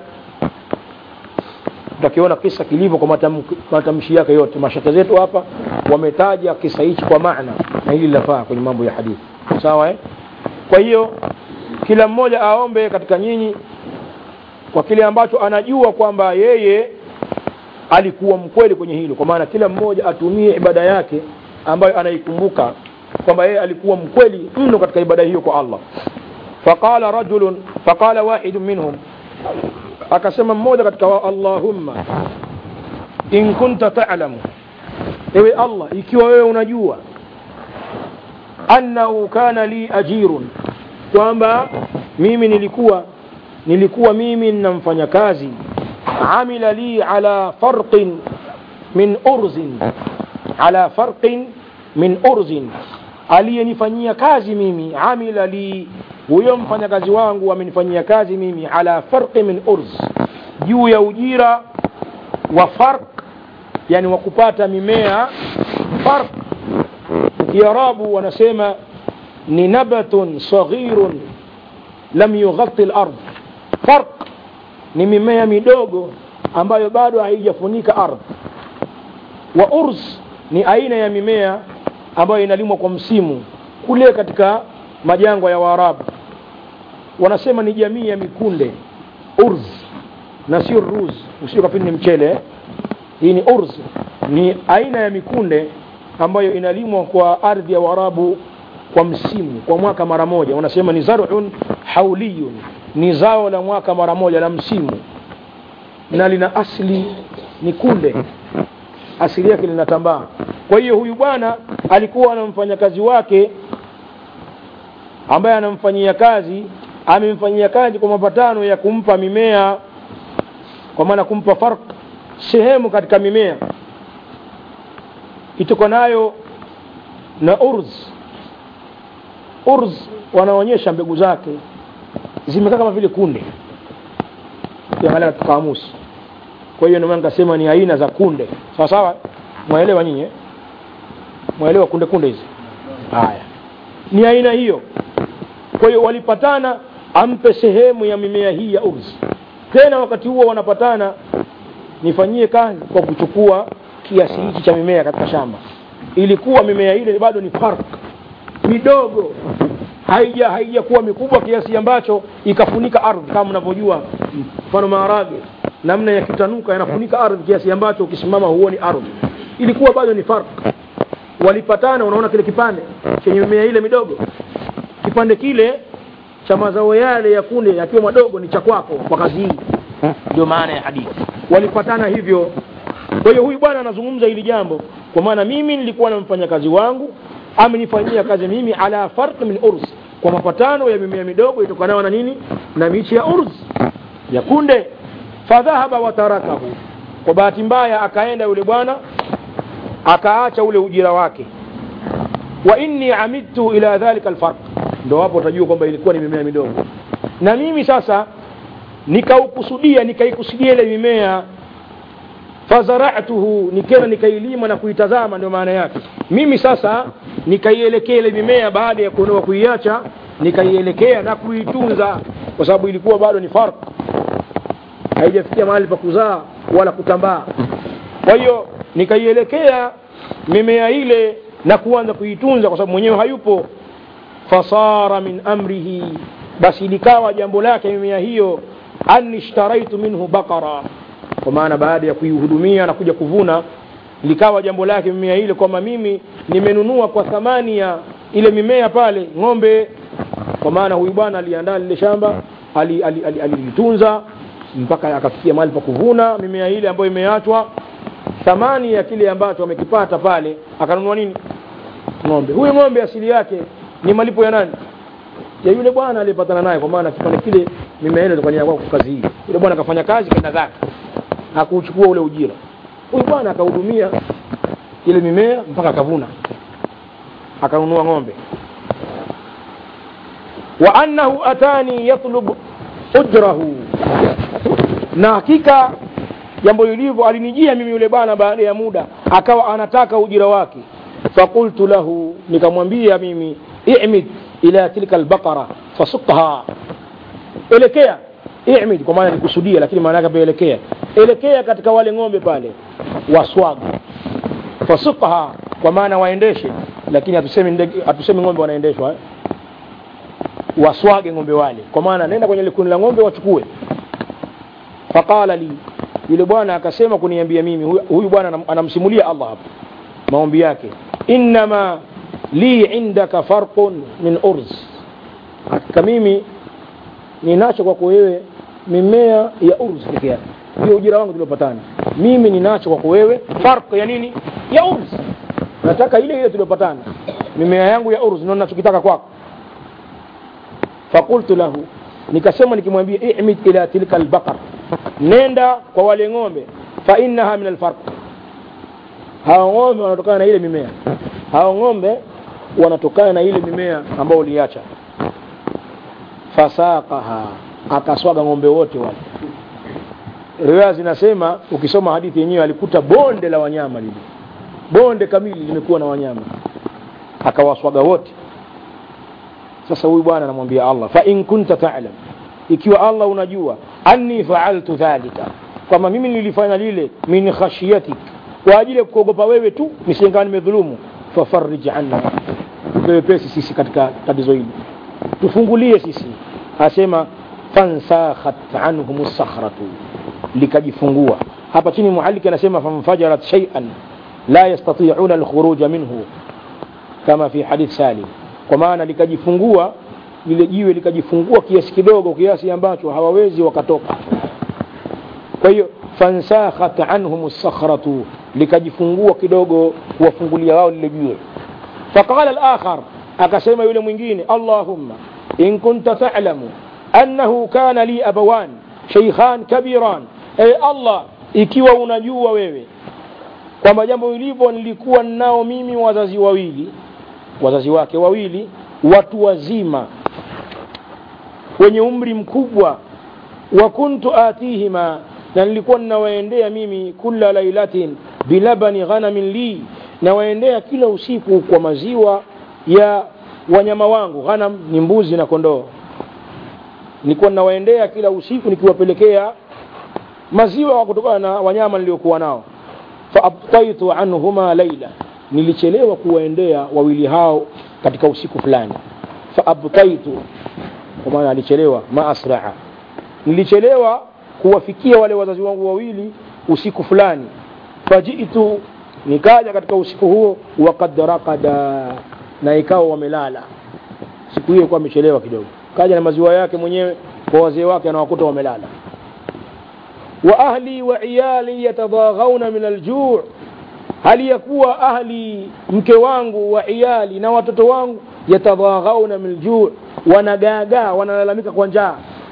utakiona kisa kilivyo kwa matam, matamshi yake yote mashaka zetu hapa wametaja kisa hichi kwa maana na hili linafaa kwenye mambo ya hadithi sawa eh? kwa hiyo kila mmoja aombe katika nyinyi kwa kile ambacho anajua kwamba yeye alikuwa mkweli kwenye hilo kwa maana kila mmoja atumie ibada yake ambayo anaikumbuka kwamba yeye alikuwa mkweli mno katika ibada hiyo kwa Allah faqala rajulun faqala wahidun minhum akasema mmoja katika wa Allahumma in kunta ta'lamu ewe Allah ikiwa wewe unajua annahu kana li ajirun kwamba mimi nilikuwa nilikuwa mimi nina mfanyakazi amila li ala farqin min urzin ala farqin min urzin aliyenifanyia kazi mimi amila li huyo mfanyakazi wangu amenifanyia kazi mimi ala farqi min urz juu ya ujira wa farq yani wa kupata mimea farq kiarabu wanasema ni nabatun saghirun lam yughatti al-ard farq ni mimea midogo ambayo bado haijafunika ardhi wa urz ni aina ya mimea ambayo inalimwa kwa msimu kule katika majangwa ya Waarabu wanasema ni jamii ya mikunde urz na sio ruz usio kafini ni mchele hii ni urz ni aina ya mikunde ambayo inalimwa kwa ardhi ya Waarabu kwa msimu kwa mwaka mara moja wanasema ni zar'un hauliyun ni zao la mwaka mara moja la msimu na lina asli ni kunde asili yake linatambaa kwa hiyo huyu bwana alikuwa na mfanyakazi wake ambaye anamfanyia kazi amemfanyia kazi kwa mapatano ya kumpa mimea kwa maana kumpa farq sehemu katika mimea itokanayo na urz urz wanaonyesha mbegu zake zimekaa kama vile kunde ukiangalia katika kamusi kwa hiyo ndio maana nikasema ni aina za kunde sawa sawa mwaelewa nyinyi eh? mwaelewa kunde kunde hizi haya ni aina hiyo kwa hiyo walipatana ampe sehemu ya mimea hii ya urzi tena wakati huo wanapatana nifanyie kazi kwa kuchukua kiasi hichi cha mimea katika shamba ilikuwa mimea ile bado ni fark midogo haija haijakuwa mikubwa kiasi ambacho ikafunika ardhi kama mnavyojua mfano maharage namna yakitanuka yanafunika ardhi kiasi ambacho ukisimama huoni ardhi ilikuwa bado ni fark walipatana unaona kile kipande chenye mimea ile midogo kipande kile cha mazao yale ya kunde yakiwa madogo ni cha kwako kwa kazi hii ndio maana ya hadithi walipatana hivyo kwa hiyo huyu bwana anazungumza hili jambo kwa maana mimi nilikuwa na mfanyakazi wangu amenifanyia kazi mimi ala farq min urs kwa mapatano ya mimea midogo itokanayo na nini na michi ya urs ya kunde fadhahaba watarakahu kwa bahati mbaya akaenda yule bwana akaacha ule ujira wake wa inni amidtu ila dhalika alfarq ndo hapo utajua kwamba ilikuwa ni mimea midogo na mimi sasa nikaukusudia nikaikusudia ile mimea fazaratuhu nikenda nikailima na kuitazama ndio maana yake mimi sasa nikaielekea ile mimea baada ya kuondoka kuiacha nikaielekea na kuitunza kwa sababu ilikuwa bado ni farq haijafikia mahali pa kuzaa wala kutambaa kwa hiyo nikaielekea mimea ile na kuanza kuitunza kwa sababu mwenyewe hayupo fasara min amrihi basi likawa jambo lake mimea hiyo anni ishtaraitu minhu baqara kwa maana baada ya kuihudumia na kuja kuvuna likawa jambo lake mimea ile kwamba mimi nimenunua kwa thamani ya ile mimea pale ng'ombe kwa maana huyu bwana aliandaa lile shamba alilitunza ali, ali, ali, ali mpaka akafikia mahali pa kuvuna mimea ile ambayo imeachwa thamani ya kile ambacho amekipata pale akanunua nini ng'ombe huyu ng'ombe asili yake ni malipo ya nani ya yule bwana aliyepatana naye kwa maana kipande kile mimea ile ilikuwa kwa kazi hii yule bwana akafanya kazi kaenda zake hakuchukua ule ujira huyu bwana akahudumia ile mimea mpaka akavuna akanunua ng'ombe wa annahu atani yatlub ujrahu na hakika jambo lilivyo alinijia mimi yule bwana baada ya muda akawa anataka ujira wake fakultu lahu nikamwambia mimi i'mid ila tilka albaqara fasukha elekea i'mid kwa maana nikusudia lakini maana yake elekea elekea katika wale ng'ombe pale waswaga fasukha kwa maana waendeshe lakini hatusemi ndege hatusemi ng'ombe wanaendeshwa eh? waswage ng'ombe wale kwa maana nenda kwenye likundi la ng'ombe wachukue faqala li yule bwana akasema kuniambia mimi huyu, huyu bwana anamsimulia Allah hapa maombi yake innama li indaka farqun min urz hakika mimi ninacho kwako wewe mimea ya urz peke yake hiyo ujira wangu tuliopatana mimi ninacho kwako wewe farq ya nini ya urz nataka ile ile tuliopatana mimea yangu ya urz ndio ninachokitaka kwako fakultu lahu nikasema nikimwambia i'mid ila tilka albaqar nenda kwa wale ng'ombe fa innaha min alfarq hao ng'ombe wanatokana na ile mimea hao ng'ombe wanatokana na ile mimea ambayo uliacha fasaqaha akaswaga ng'ombe wote wale riwaya zinasema ukisoma hadithi yenyewe alikuta bonde la wanyama lile bonde kamili limekuwa na wanyama akawaswaga wote sasa huyu bwana anamwambia Allah fa in kunta ta'lam ikiwa Allah unajua anni fa'altu dhalika kwamba mimi nilifanya lile min khashiyatik kwa ajili ya kuogopa wewe tu nisingane nimedhulumu fafarij anna tuwepesi sisi katika tatizo hili tufungulie sisi asema fansakhat anhum sakhratu likajifungua hapa chini muallik anasema famfajarat shay'an la yastati'una alkhuruja minhu kama fi hadith salim kwa maana likajifungua lile jiwe likajifungua kiasi kidogo kiasi ambacho hawawezi wakatoka kwa hiyo fansakhat anhum sakhratu likajifungua kidogo kuwafungulia wao lile jiwe faqala al-akhar akasema yule mwingine allahumma in kunta ta'lamu annahu kana li abawan shaykhan kabiran ay allah ikiwa unajua wewe kwamba jambo lilivyo nilikuwa nao mimi wazazi wawili wazazi wake wawili watu wazima wenye umri mkubwa wa kuntu atihima na nilikuwa ninawaendea mimi kula lailatin bilabani ghanamin li nawaendea kila usiku kwa maziwa ya wanyama wangu ghanam ni mbuzi na kondoo nilikuwa ninawaendea kila usiku nikiwapelekea maziwa kutokana na wanyama niliokuwa nao faabtaitu anhuma laila nilichelewa kuwaendea wawili hao katika usiku fulani faabtaitu kwa maana alichelewa ma asraa nilichelewa kuwafikia wale wazazi wangu wawili usiku fulani fajitu nikaja katika usiku huo wakad rakada na ikawa wamelala siku hiyo kuwa amechelewa kidogo kaja na maziwa yake mwenyewe kwa wazee wake anawakuta wamelala wa ahli wa iyali yatadaghauna min aljuu hali ya kuwa ahli mke wangu wa iyali na watoto wangu yatadaghauna min aljuu wanagaagaa wanalalamika kwa njaa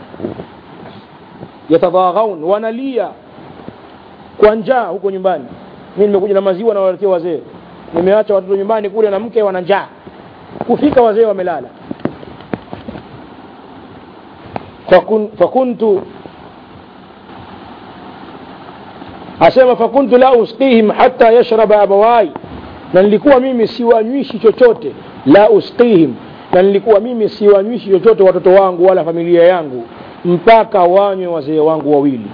yatadaghaun wanalia kwa njaa huko nyumbani mi nimekuja na maziwa na waletea wazee nimeacha watoto nyumbani kule na mke wana njaa kufika wazee wamelala fakun, fakuntu asema fakuntu la usqihim hata yashraba abawai na nilikuwa mimi siwanywishi chochote la usqihim na nilikuwa mimi siwanywishi chochote watoto wangu wala familia yangu mpaka wanywe wazee wangu wawili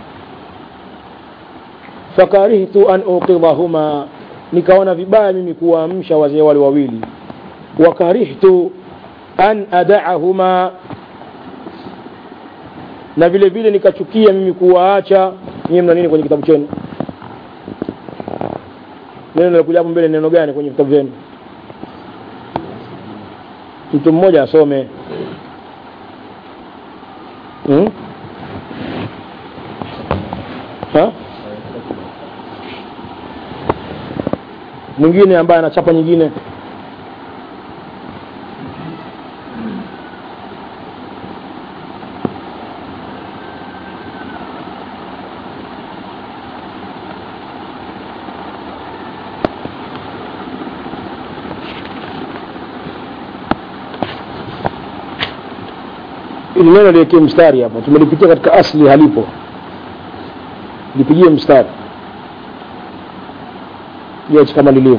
fakarihtu an uqidhahuma nikaona vibaya mimi kuwaamsha wazee wale wawili wakarihtu an adaahuma na vile vile nikachukia mimi kuwaacha nyie mna nini kwenye kitabu chenu neno lilokuja hapo mbele neno gani kwenye vitabu vyenu mtu mmoja asome hmm? ha? mwingine ambaye anachapa nyingine ili neno liwekee mstari hapa tumelipitia katika asli halipo lipigie mstari liache kama lilivyo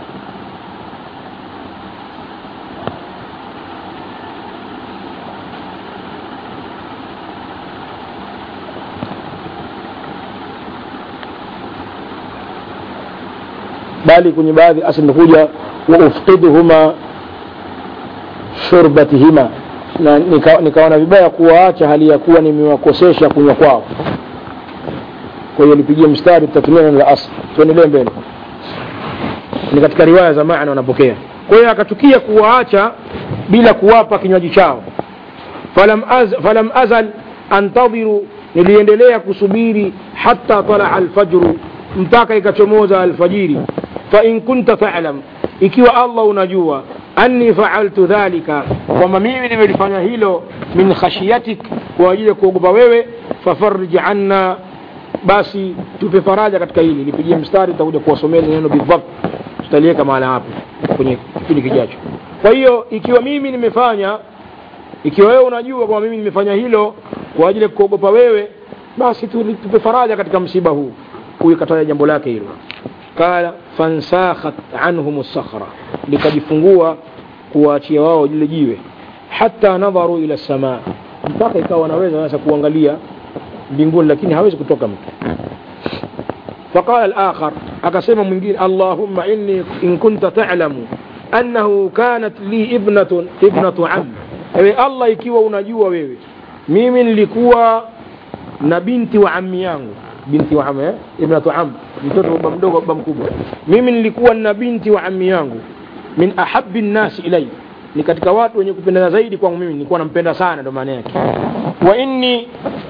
bali kwenye baadhi asli imekuja wa ufqiduhuma shurbatihima na nika- nikaona vibaya kuwaacha hali ya kuwa nimewakosesha kunywa kwao kwa hiyo lipigie mstari tutatumia neno la asli tuendelee mbele ni katika riwaya za maana wanapokea kwa hiyo akachukia kuwaacha bila kuwapa kinywaji chao falam, az, falam azal antadhiru niliendelea kusubiri hata talaa alfajru mpaka ikachomoza alfajiri fain kunta talam ikiwa allah unajua anni faaltu dhalika kwamba mimi nimelifanya hilo min khashiyatik kwa ajili ya kuogopa wewe fafarij anna basi tupe faraja katika hili nipigie mstari tutakuja kuwasomea neno bidhabt tutaliweka mahala hapo kwenye kipindi kijacho kwa hiyo ikiwa mimi nimefanya ikiwa wewe unajua kwamba mimi nimefanya hilo kwa ajili ya kuogopa wewe basi tu- tupe faraja katika msiba huu huyu kataja jambo lake hilo qala fansakhat anhum sakhra likajifungua kuwaachia wao lile jiwe hata nadharu ila samaa mpaka ikawa wanaweza sasa kuangalia mbinguni lakini hawezi kutoka mtu فقال الآخر أقسم من قيل اللهم إني إن كنت تعلم أنه كانت لي ابنة ابنة عم ewe allah ikiwa unajua wewe mimi nilikuwa na binti wa ammi yangu binti wa am eh? ibnatu am mtoto wa baba mdogo wa baba mkubwa mimi nilikuwa na binti wa ammi yangu min ahabi nnasi ilai ni katika watu wenye kupendana zaidi kwangu mimi nilikuwa nampenda sana ndo maana yake wa inni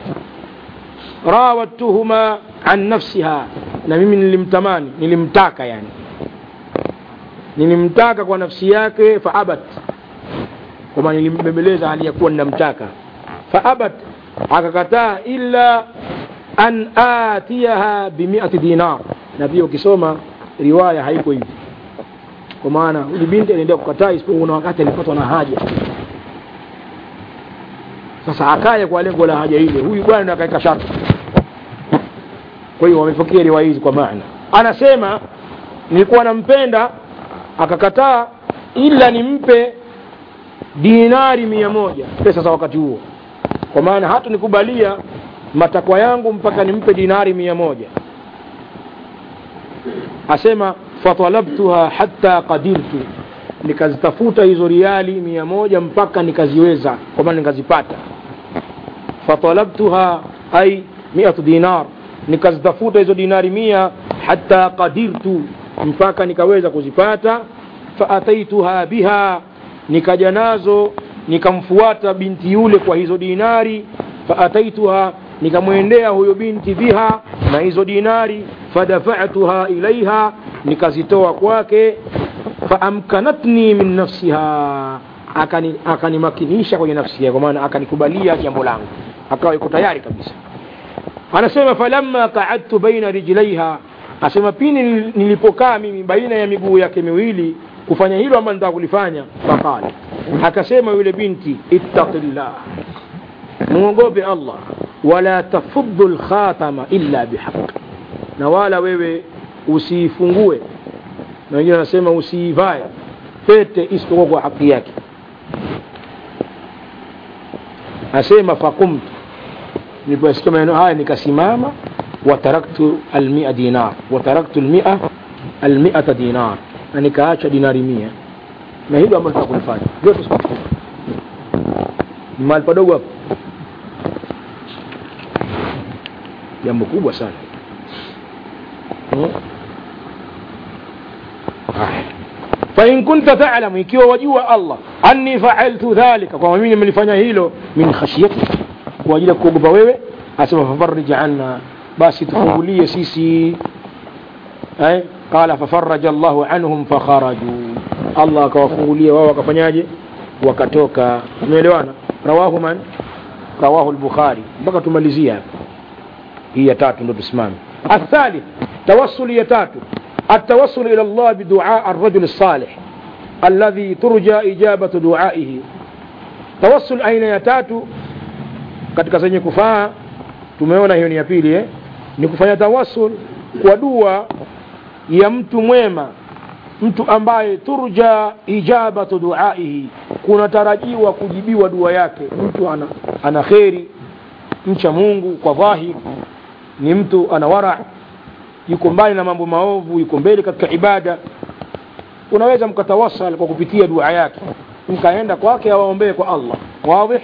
rawattuhuma an nafsiha na mimi nilimtamani nilimtaka yani nilimtaka kwa nafsi yake faabat kwamba nilimbembeleza hali ya kuwa ninamtaka faabat akakataa illa an atiyaha bimiati dinar na pia ukisoma riwaya haiko hivi kwa maana huyu binti aliendea kukataa isipokuwa kuna wakati alipatwa na haja sasa akaye kwa lengo la haja ile huyu bwana ndo akaweka sharti kwa hiyo wamepokea riwaya hizi kwa maana anasema nilikuwa nampenda akakataa ila nimpe dinari mia moja pesa za wakati huo kwa maana hata nikubalia matakwa yangu mpaka nimpe dinari mia moja asema fatalabtuha hatta qadirtu nikazitafuta hizo riali mia moja mpaka nikaziweza kwa maana nikazipata fatalabtuha ay miatu dinar nikazitafuta hizo dinari mia hatta qadirtu mpaka nikaweza kuzipata faataituha biha nikaja nazo nikamfuata binti yule kwa hizo dinari faataituha nikamwendea huyo binti biha na hizo dinari fadafa'tuha ilaiha nikazitoa kwake faamkanatni min nafsiha akani akanimakinisha kwenye nafsi yake kwa maana akanikubalia jambo langu akawa yuko tayari kabisa anasema falamma qa'adtu baina rijlaiha asema pini nilipokaa mimi baina ya miguu yake miwili kufanya hilo ambalo nataka kulifanya faqala akasema yule binti ittaqillah muogope Allah wala tafuddu lkhatama illa bihaq na wala wewe usiifungue na wengine wanasema usiivae pete isipokuwa kwa haki yake asema fakumtu niliposikia maneno haya nikasimama wataraktu almia dinar wataraktu almia almiata dinar na nikaacha dinari mia na hilo ambalo tutakulifanya vyote sikuchukua ni mahali padogo hapo jambo kubwa sana hmm? fain kunta talamu ikiwa wajua allah anni faaltu dhalika kwamba mimi nimelifanya hilo min khashyati kwa ajili ya kuogopa wewe asema fafarij anna basi tufungulie sisi eh? qala fafaraja llahu anhum fakharaju allah akawafungulia wao wakafanyaje wakatoka umeelewana rawahu man rawahu lbukhari mpaka tumalizia hapa hii ya tatu ndo tusimame athalith tawassuli ya tatu التوسل إلى الله بدعاء الرجل الصالح الذي ترجى إجابة دعائه توسل أين يتاتو katika zenye kufaa tumeona hiyo ni ya pili eh? ni kufanya tawassul kwa dua ya mtu mwema mtu ambaye turja ijabatu duaihi kunatarajiwa kujibiwa dua yake mtu ana, ana kheri mcha mungu kwa dhahir ni mtu ana wara yuko mbali na mambo maovu yuko mbele katika ibada unaweza mkatawasal kwa kupitia dua yake mkaenda kwake awaombee kwa allah wadih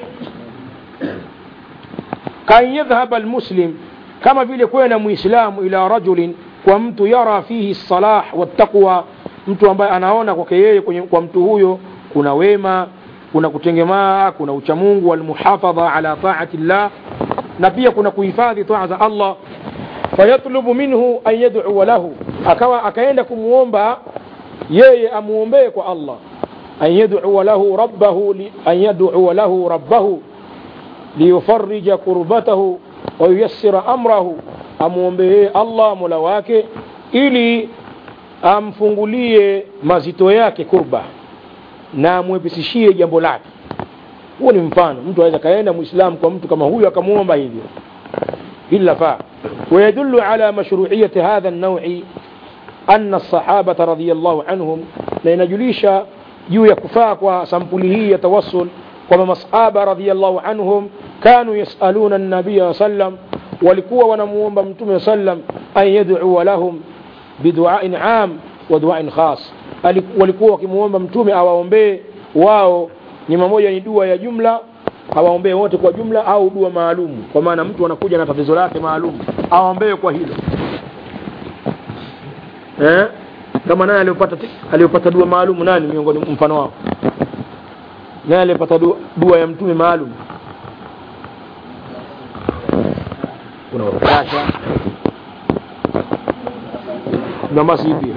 kan yadhhaba almuslim kama vile kwenda muislamu ila rajulin kwa mtu yara fihi salah wattaqwa mtu ambaye anaona kwake yeye kwa mtu huyo kuna wema kuna kutengemaa kuna uchamungu walmuhafadha ala taati llah na pia kuna kuhifadhi taa za allah fayatlubu minhu an yad'uwa lahu akawa akaenda kumuomba yeye amuombee kwa Allah an yad'uwa lahu rabbahu li, an yad'uwa lahu rabbahu liyufarrija kurbatahu wa yuyassira amrahu amuombee Allah mola wake ili amfungulie mazito yake kurba na amwepesishie jambo lake huo ni mfano mtu anaweza kaenda muislamu kwa mtu kama huyo akamuomba hivyo hili lafaa ويدل على مشروعية هذا النوع أن الصحابة رضي الله عنهم لأن جليشا juu ya kufaa kwa sampuli hii ya tawassul kwamba masahaba radhiallahu anhum kanu yasaluna nabiya sallam walikuwa wanamuomba mtume sallam an yadua lahum biduain am wa duain khas walikuwa wakimuomba mtume awaombee wao ni mamoja ni dua ya jumla awaombee wote kwa jumla au dua maalum kwa maana mtu anakuja na tatizo lake maalum awaombee kwa hilo eh? kama naye aliyopata aliyopata dua maalum nani miongoni mfano wao naye aliyepata dua, dua ya mtume maalum kuna wakasha na masipi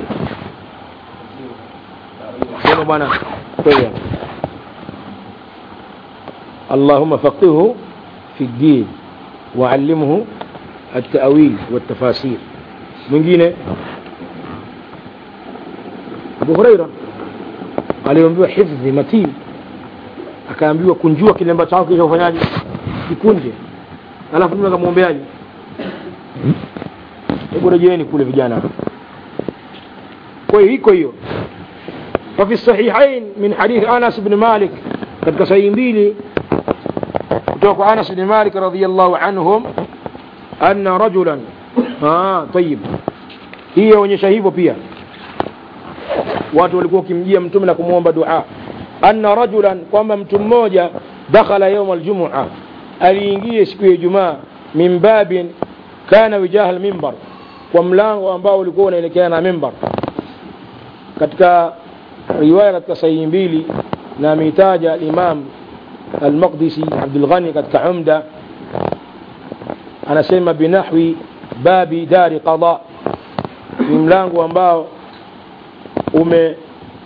sema bwana kweli اللهم فقهه في الدين وعلمه التأويل والتفاسير mwingine Abu Huraira aliambiwa hifdhi matin akaambiwa kunjua kilemba chako kisha ufanyaje kikunje alafu mimi akamwombeaje hebu rejeeni kule vijana kwa hiyo iko hiyo ففي الصحيحين من حديث أنس بن مالك katika sahihi mbili kutoka kwa Anas bin Malik radhiyallahu anhum anna rajulan ah tayib hii yaonyesha hivyo pia watu walikuwa wakimjia mtume na kumwomba dua anna rajulan kwamba mtu mmoja dakhala yawm aljumua aliingia siku ya Ijumaa min babin kana wijaha almimbar kwa mlango ambao ulikuwa unaelekea na mimbar katika riwaya katika sahihi mbili na ameitaja Imam Al-Maqdisi Abdul Ghani katika Umda anasema binahwi babi dari qada ni mlango ambao ume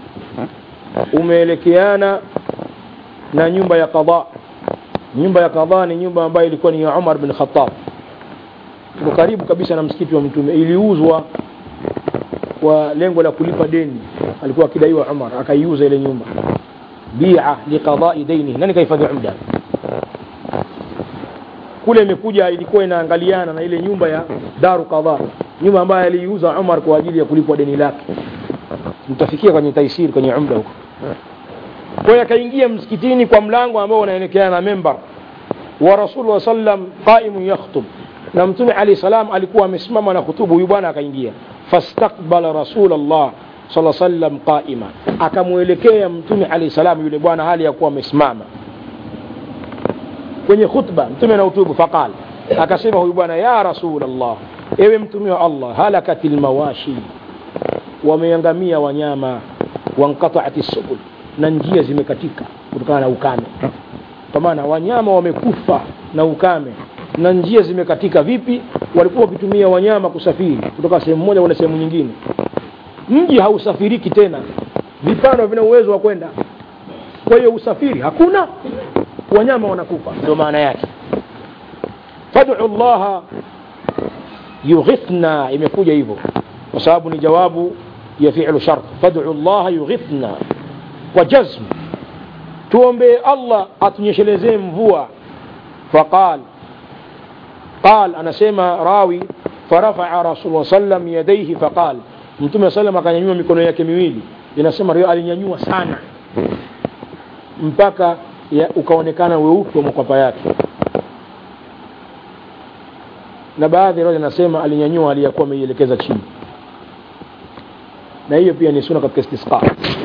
umeelekeana na nyumba ya qada nyumba ya qada ni nyumba ambayo ilikuwa ni ya Umar bin Khattab iko karibu kabisa na msikiti wa mtume iliuzwa kwa lengo la kulipa deni alikuwa akidaiwa Umar akaiuza ile nyumba bi'a liqada'i daini nani kahifadhi umda kule imekuja ilikuwa inaangaliana na ile nyumba ya daru qadha nyumba ambayo aliiuza Umar kwa ajili ya kulipwa deni lake mtafikia kwenye taisiri kwenye umda huko kwa hiyo akaingia msikitini kwa mlango ambao unaelekeana na membar wa rasulullah sallam qaimun yakhutub na mtume alayhi salam alikuwa amesimama na kutubu huyu bwana akaingia fastaqbala rasulullah sala sallam qaima akamwelekea mtume alayhi salam yule bwana hali ya kuwa amesimama kwenye khutba mtume na utubu faqal akasema huyu bwana ya rasulullah ewe mtume wa Allah halakatil mawashi wameangamia wanyama wanqata'ati subul na njia zimekatika kutokana na ukame kwa maana wanyama wamekufa na ukame na njia zimekatika vipi walikuwa wakitumia wanyama kusafiri kutoka sehemu moja kwenda sehemu nyingine mji hausafiriki tena vipando vina uwezo wa kwenda kwa hiyo usafiri hakuna wanyama wanakufa ndio maana yake fad'u Allah yughithna imekuja hivyo kwa sababu ni jawabu ya fi'lu shart fad'u Allah yughithna kwa jazm tuombe Allah atunyeshelezee mvua faqal قال أنا سيما راوي فرفع رسول الله صلى الله عليه وسلم يديه فقال mtume sallam akanyanyua mikono yake miwili inasema rio alinyanyua sana mpaka ya, ukaonekana weupe wa makwapa yake na baadhi ya nasema alinyanyua aliyakuwa ameielekeza chini na hiyo pia ni suna katika istisqa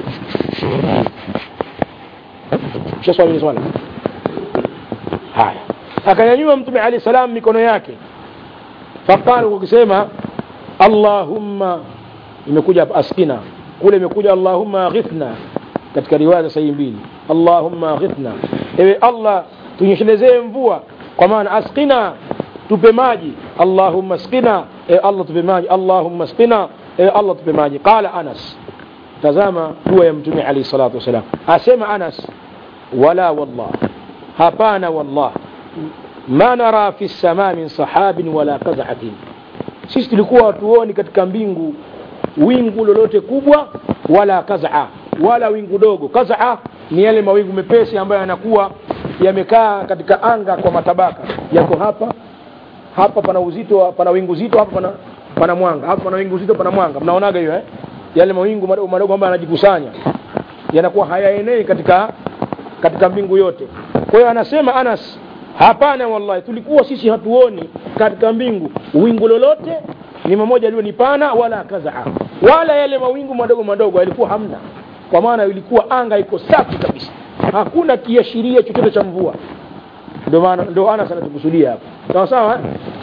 shaswali ni swala haya akanyanyua mtume alayhi salam mikono yake faqala kwa kusema allahumma imekuja hapa askina kule imekuja allahumma ghithna katika riwaya sahihi mbili allahumma ghithna ewe allah tunyeshelezee mvua kwa maana askina tupe maji allahumma askina ewe allah tupe maji allahumma askina ewe allah tupe maji qala anas tazama dua ya mtume alayhi salatu wasalam asema anas wala wallah hapana wallah ma nara fi sama min sahabin wala qaz'atin sisi tulikuwa hatuoni katika mbingu wingu lolote kubwa wala kaz'a wala wingu dogo kaz'a ni yale mawingu mepesi ambayo yanakuwa yamekaa katika anga kwa matabaka yako hapa hapa pana uzito pana wingu zito hapa pana pana mwanga hapa pana wingu zito pana mwanga mnaonaga hiyo eh yale mawingu madogo madogo ambayo yanajikusanya yanakuwa hayaenei katika katika mbingu yote kwa hiyo anasema Anas hapana wallahi tulikuwa sisi hatuoni katika mbingu wingu lolote ni mmoja liwe ni pana wala kazaa wala yale mawingu madogo madogo yalikuwa hamna kwa maana ilikuwa anga iko safi kabisa hakuna kiashiria chochote cha mvua ndio maana ndio Anas anatukusudia hapa sawa sawa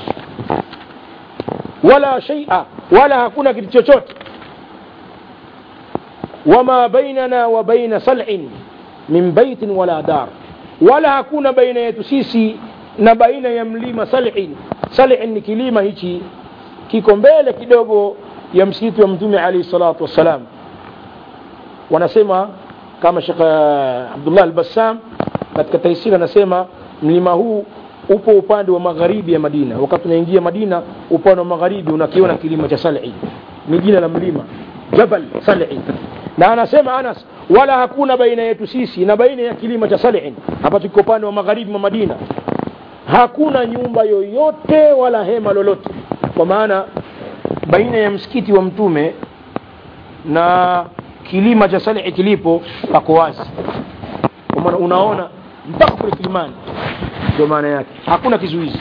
wala shay'a wala hakuna kitu chochote wama bainana wa baina sal'in min baitin wala dar wala hakuna baina yetu sisi na baina ya mlima sal'in sal'in ni kilima hichi kiko mbele kidogo ya msikiti wa mtume alayhi salatu wassalam wanasema kama Sheikh Abdullah al-Bassam katika taisiri anasema mlima huu upo upande wa magharibi ya Madina wakati unaingia Madina upande wa magharibi unakiona kilima cha Sal'i ni jina la mlima Jabal Sal'i na anasema Anas wala hakuna baina yetu sisi na baina ya kilima cha Sal'i ambacho kiko upande wa magharibi wa Madina hakuna nyumba yoyote wala hema lolote kwa maana baina ya msikiti wa mtume na kilima cha Sal'i kilipo pako wazi kwa maana unaona mpaka kule kilimani ndio maana yake hakuna kizuizi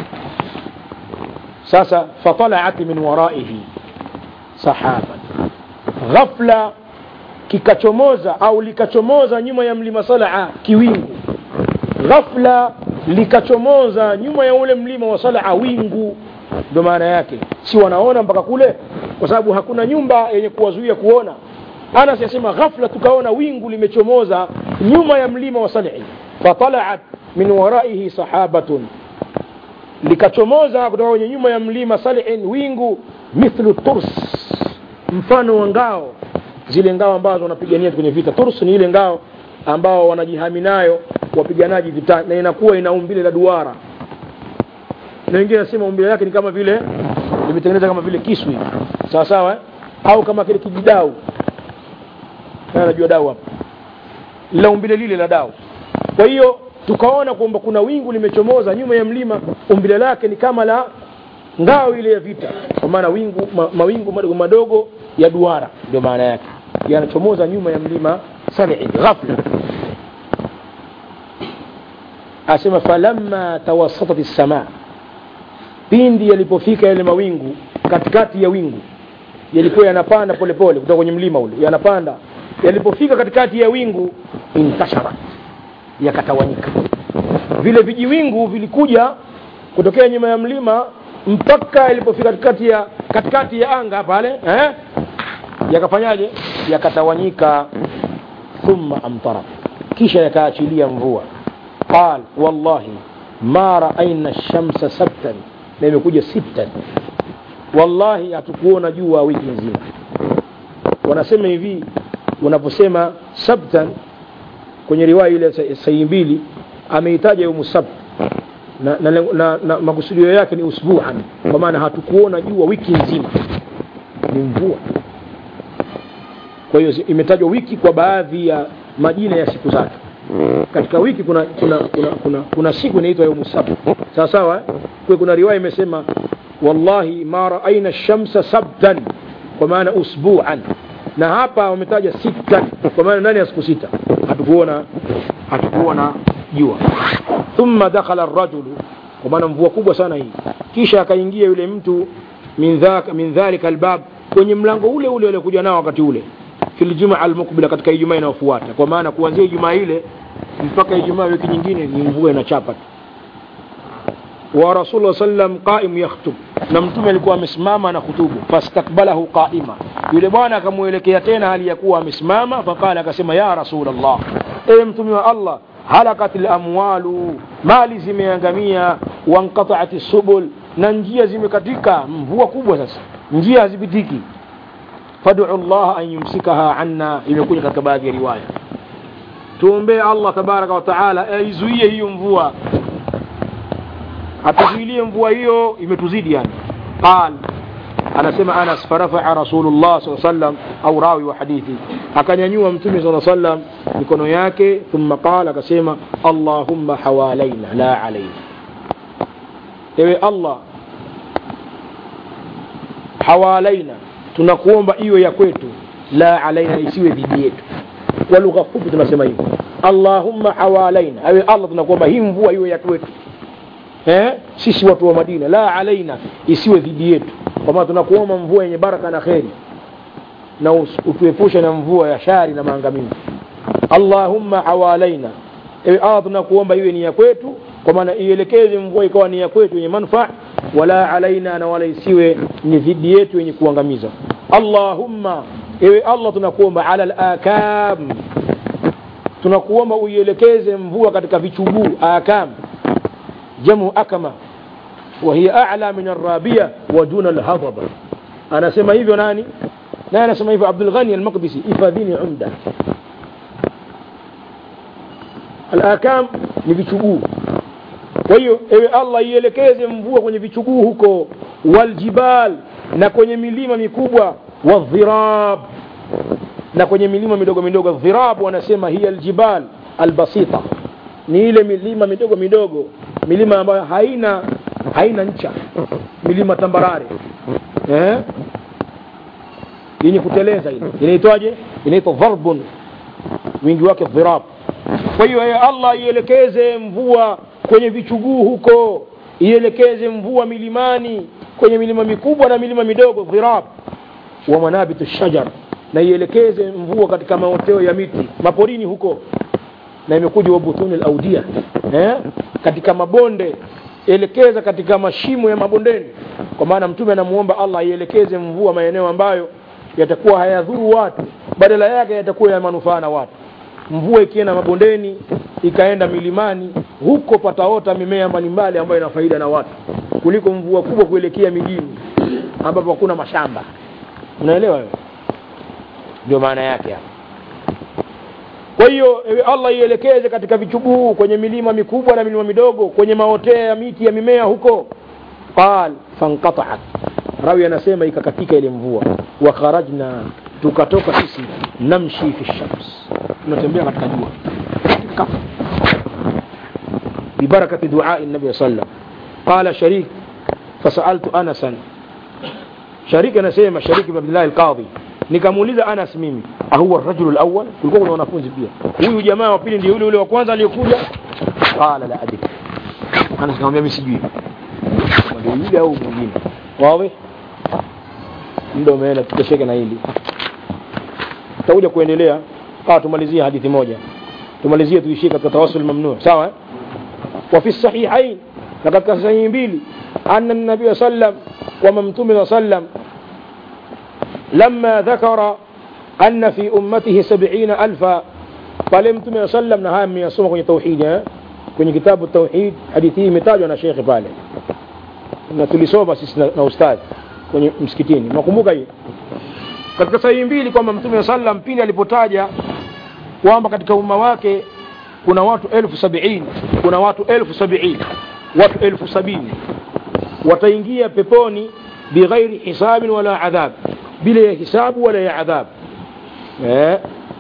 sasa fatalaat min waraihi sahaba ghafla kikachomoza au likachomoza nyuma ya mlima Salaa kiwingu ghafla likachomoza nyuma ya ule mlima wa Salaa wingu ndio maana yake si wanaona mpaka kule kwa sababu hakuna nyumba yenye kuwazuia kuona Anas yasema ghafla tukaona wingu limechomoza nyuma ya mlima wa Sal'i fatalaat min waraihi sahabatun likachomoza kutoka kwenye nyuma ya mlima salihin wingu mithlu turs mfano wa ngao zile ngao ambazo wanapigania kwenye vita turs ni ile ngao ambao wanajihami nayo wapiganaji vita na inakuwa ina umbile la duara na wengine nasema umbile lake ni kama vile limetengeneza kama vile kisu hivi sawa sawa eh? au kama kile kijidau na najua dau hapa la umbile lile la dau kwa hiyo tukaona kwamba kuna wingu limechomoza nyuma ya mlima umbile lake ni kama la ngao ile ya vita kwa maana wingu ma, mawingu madogo madogo ya duara ndio maana yake yanachomoza nyuma ya mlima salihin ghafla asema falamma tawassatat as-samaa pindi yalipofika yale mawingu katikati ya wingu yalikuwa yanapanda polepole kutoka kwenye mlima ule yanapanda yalipofika katikati ya wingu intashara yakatawanyika vile vijiwingu vilikuja kutokea nyuma ya mlima mpaka yalipofika katikati ya katikati ya anga pale eh? yakafanyaje yakatawanyika thumma amtara kisha yakaachilia mvua qal wallahi ma raaina shamsa sabtan na imekuja sittan wallahi hatukuona jua wiki nzima wanasema hivi wanaposema sabtan kwenye riwaya ile sahihi mbili ameitaja yaumu sabt na, na, na, na, na makusudio yake ni usbuan kwa maana hatukuona jua wiki nzima ni mvua kwa hiyo imetajwa wiki kwa baadhi ya majina ya siku zake katika wiki kuna kuna kuna, kuna, kuna siku inaitwa yaumu sabt sawa sawa kwa kuna riwaya imesema wallahi ma raaina shamsa sabtan kwa maana usbuan na hapa wametaja sita kwa maana ndani ya siku sita hatukuona hatukuona jua thumma dakhala ar-rajulu kwa maana mvua kubwa sana hii kisha akaingia yule mtu min dhaka min dhalika albab kwenye mlango ule ule aliokuja nao wakati ule fil jumaa almukbila katika ijumaa inayofuata kwa maana kuanzia ijumaa ile mpaka ijumaa wiki nyingine ni mvua inachapa tu wa rasulullah sallam qaim yakhutub na mtume alikuwa amesimama na khutubu fastakbalahu qaima yule bwana akamuelekea tena hali ya kuwa amesimama faqala akasema ya rasulullah ewe mtume wa allah halakat lamwalu mali zimeangamia wanqataat subul na njia zimekatika mvua kubwa sasa njia hazipitiki fadu llah an yumsikaha anna imekuja katika baadhi ya riwaya tuombee allah tabaraka wa taala aizuie hiyo mvua atuzuilie mvua hiyo imetuzidi yani qal anasema anas farafaa rasulullah saa sallam au rawi wa hadithi akanyanyua mtume saa sallam mikono yake thumma qala akasema allahumma hawalaina la alaina ewe allah hawalaina tunakuomba iwe ya kwetu la alaina isiwe dhidi yetu kwa lugha fupi tunasema hivyo allahumma hawalaina ewe allah tunakuomba hii mvua iwe ya kwetu eh? sisi watu wa madina la alaina isiwe dhidi yetu kwa maana tunakuomba mvua yenye baraka na kheri na utuepushe na mvua ya shari na maangamizi allahumma hawalaina ewe allah tunakuomba iwe ni ya kwetu kwa maana ielekeze mvua ikawa ni ya kwetu yenye manfaa wala alaina na wala isiwe ni dhidi yetu yenye kuangamiza allahumma ewe allah tunakuomba ala lakam tunakuomba uielekeze mvua katika vichuguu akam jamu akama وهي أعلى من الرابية ودون الهضبة أنا سمى hivyo nani na anasema hivyo Abdul Ghani al-Maqdisi ifadhini umda al-akam ni vichuguu kwa hiyo ewe Allah ielekeze mvua kwenye vichuguu huko waljibal na kwenye milima mikubwa wadhirab na kwenye milima midogo midogo dhirab wanasema hiya aljibal albasita ni ile milima midogo midogo milima ambayo haina haina ncha milima tambarare eh? yenye kuteleza ile inaitwaje inaitwa dharbun wingi wake dhirab kwa hiyo yeye allah ielekeze mvua kwenye vichuguu huko ielekeze mvua milimani kwenye milima mikubwa na milima midogo dhirab wa manabitu shajar na ielekeze mvua katika maoteo ya miti maporini huko na imekuja wabutuni laudia eh? katika mabonde elekeza katika mashimo ya mabondeni kwa maana mtume anamuomba allah ielekeze mvua maeneo ambayo yatakuwa hayadhuru watu badala yake yatakuwa ya manufaa na watu mvua ikienda mabondeni ikaenda milimani huko pataota mimea mbalimbali ambayo ina faida na watu kuliko mvua kubwa kuelekea mijini ambapo hakuna mashamba unaelewa wewe ndio maana yake hapa kwa hiyo ewe allah ielekeze katika vichuguu kwenye milima mikubwa na milima midogo kwenye maotea ya miti ya mimea huko qal fankataat rawi anasema ikakatika ile mvua wa kharajna tukatoka sisi namshi fi shams tunatembea katika jua ببركة دعاء النبي صلى الله عليه وسلم قال شريك فسألت أنسا شريك نسيما شريك بن عبد الله القاضي nikamuuliza Anas mimi ahuwa rajulu alawwal kulikuwa kuna wanafunzi pia huyu jamaa wa pili ndio yule yule wa kwanza aliyekuja qala la adri Anas akamwambia mimi sijui ndio yule au mwingine wazi ndio umeenda tutasheke na hili tutakuja kuendelea kaa tumalizie hadithi moja tumalizie tuishie katika tawassul mamnu sawa eh? وفي الصحيحين لقد كان صحيح بيلي أن النبي صلى الله عليه وسلم وممتوم صلى الله عليه وسلم لما ذكر أن في أمته سبعين ألفا pale mtume wa sallam na haya mmeyasoma kwenye tauhidi eh? kwenye kitabu tauhid hadithi hii imetajwa na shekhe pale na tulisoma sisi na, na ustadhi kwenye msikitini nakumbuka hii katika sahihi mbili kwamba mtume wa sallam pindi alipotaja kwamba katika umma wake kuna watu elfu sabiini kuna watu elfu sabiini watu elfu sabini wataingia peponi bighairi hisabin wala adhab bila ya hisabu wala ya adhab eh.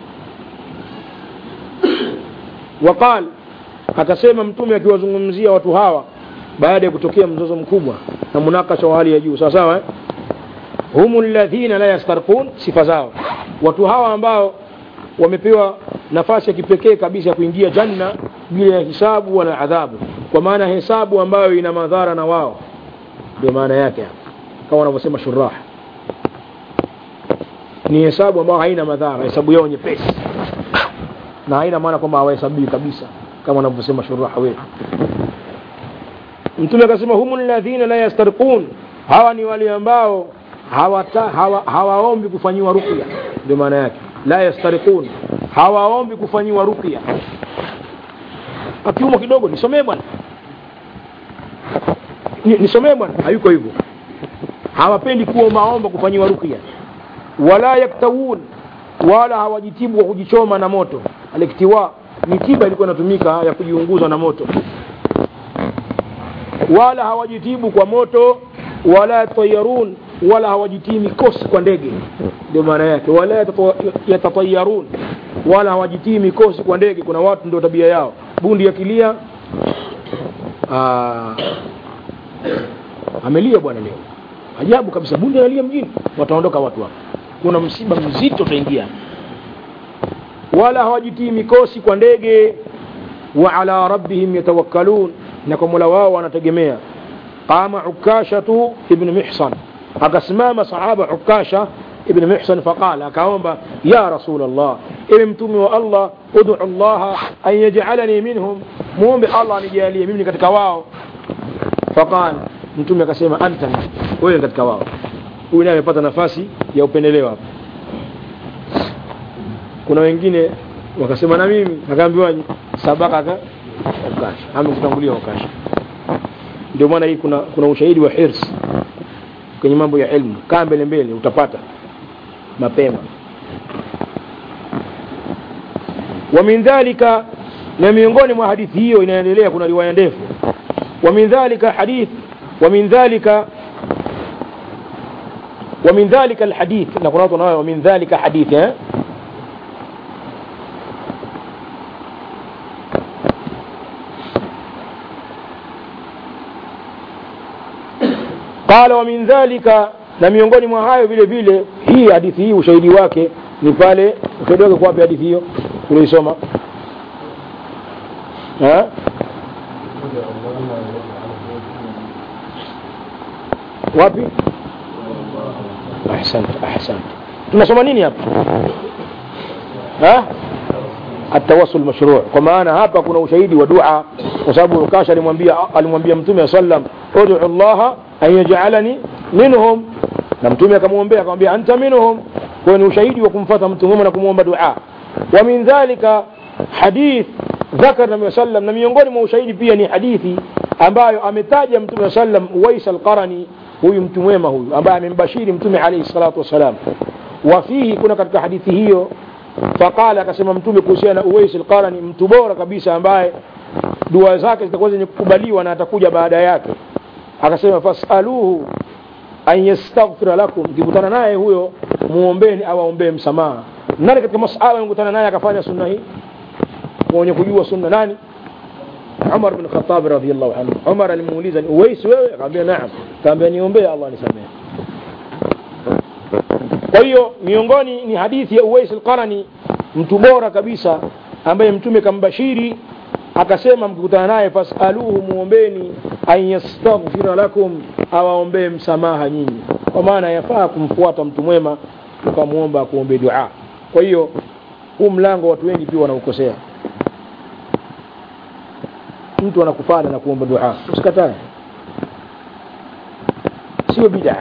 waqal akasema mtume akiwazungumzia watu hawa baada ya kutokea mzozo mkubwa na munakasha wa hali ya juu sawa sawa eh? humu ladhina la yastarqun sifa zao watu hawa ambao wamepewa nafasi ya kipekee kabisa ya kuingia janna bila ya hisabu wala adhabu kwa maana hesabu ambayo ina madhara na wao ndio maana yake kama wanavyosema shurah ni hesabu ambayo haina madhara hesabu yao nyepesi na haina maana kwamba hawahesabii kabisa kama wanavyosema shurah wetu mtume akasema humu ladhina la yastarqun hawa ni wale ambao hawata, hawa, hawaombi kufanyiwa ruqya ndio maana yake la yastariqun hawaombi kufanyiwa ruqya akiumwa kidogo nisomee bwana Ni- nisomee bwana hayuko hivyo hawapendi kuombaomba kufanyiwa ruqya wala yaktawun wala hawajitibu kwa kujichoma na moto aliktiwa ni tiba ilikuwa inatumika ya kujiunguza na moto wala hawajitibu kwa moto wala yatayarun wala hawajitii mikosi kwa ndege ndio maana yake wala yatata- yatatayarun wala hawajitii mikosi kwa ndege kuna watu ndio tabia yao bundi yakilia ah, amelia bwana leo ajabu kabisa bundi analia mjini wataondoka watu hapa kuna msiba mzito utaingia wala hawajitii mikosi kwa ndege wa ala rabbihim yatawakkalun na kwa mola wao wanategemea qama ukashatu ibn mihsan akasimama sahaba ukasha ibn mihsan faqala akaomba ya rasul allah ewe mtume wa allah udu allaha an yaj'alani minhum muombe allah anijalie mimi ni katika wao faqala mtume akasema anta wewe ni katika wao huyu naye amepata nafasi ya upendeleo hapa kuna wengine wakasema na mimi akaambiwa sabaka ka ukasha amekutangulia ukasha ndio maana hii kuna kuna ushahidi wa hirs kwenye mambo ya elimu kaa mbele mbele utapata mapema wa min dhalika na miongoni mwa hadithi hiyo inaendelea kuna riwaya ndefu wa min dhalika hadith wa min dhalika wa min dhalika alhadith na kuna watu wanayo wa min dhalika hadith eh qala wa min dhalika na miongoni mwa hayo vile vile hii hadithi hii ushahidi wake ni pale ushahidi wake kwa wapi hadithi hiyo uliisoma eh wapi ahsant ahsant tunasoma nini hapa ha atawassul mashru' kwa maana hapa kuna ushahidi wa dua kwa sababu ukasha alimwambia alimwambia mtume sallam ud'u Allah an yaj'alani minhum na mtume akamwombea akamwambia anta minhum kwa ni ushahidi wa kumfuata mtu mwema na kumwomba dua wa min dhalika hadith ذكر النبي صلى الله عليه وسلم na miongoni mwa ushahidi pia ni hadithi ambayo ametaja mtume sallam Uwais al-Qarani huyu mtu mwema huyu ambaye amembashiri mtume alayhi salatu wasalam wa fihi kuna katika hadithi hiyo faqala akasema mtume kuhusiana na Uwais al-Qarani mtu bora kabisa ambaye dua zake zitakuwa zenye kukubaliwa na atakuja baada yake akasema fasaluhu an yastaghfira lakum mkikutana naye huyo muombeni au aombee msamaha nani katika masahaba amekutana naye akafanya sunna hii wenye kujua sunna nani Umar bin Khattab radhiyallahu anhu Umar alimuuliza ni Uwais wewe akamwambia naam akamwambia niombee Allah nisamehe kwa hiyo miongoni ni hadithi ya Uwais al-Qarani mtu bora kabisa ambaye mtume kambashiri akasema mkikutana naye fasaluhu muombeni an yastaghfira lakum awaombee msamaha nyinyi kwa maana yafaa kumfuata mtu mwema ukamwomba akuombee dua kwa hiyo huu mlango watu wengi pia wanaukosea mtu anakufana na kuomba dua usikatae sio bid'a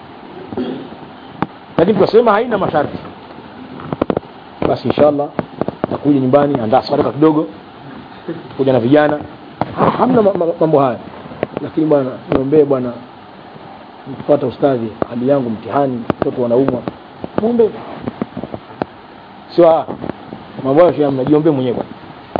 lakini tunasema haina masharti basi inshallah takuja nyumbani andaa sadaka kidogo kuja na vijana ha, hamna ma- ma- mambo haya lakini bwana niombee bwana nifuata ustadhi hali yangu mtihani watoto wanaumwa muombe sio ah, mambo hayo shia mnajiombee mwenyewe bwana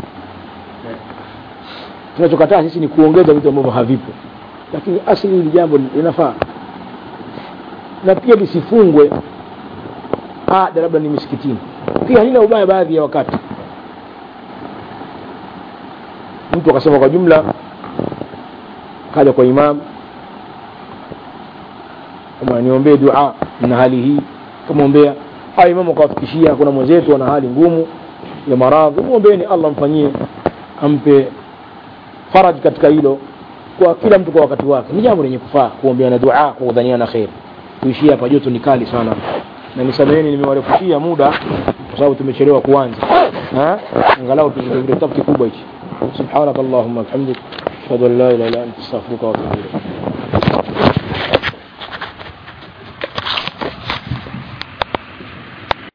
tunachokataa sisi ni kuongeza vitu ambavyo havipo lakini asili hili jambo linafaa na pia lisifungwe ada labda ni misikitini pia halina ubaya baadhi ya wakati mtu akasema kwa jumla kaja kwa imam kama niombee dua na hali hii kamwombea au imamu akawafikishia kuna mwenzetu ana hali ngumu ya maradhi mwombeeni allah mfanyie ampe faraj katika hilo kwa kila mtu kwa wakati wake ni jambo lenye kufaa kuombeana dua kwa kudhaniana kheri tuishie hapa joto ni kali sana na nisameheni nimewarefushia muda kwa sababu tumechelewa kuanza Ha? angalau tuzungumze kitabu kikubwa hichi subhanakallahumma bihamdik ashhadu an la ilaha illa anta astaghfiruka wa atubu ilayk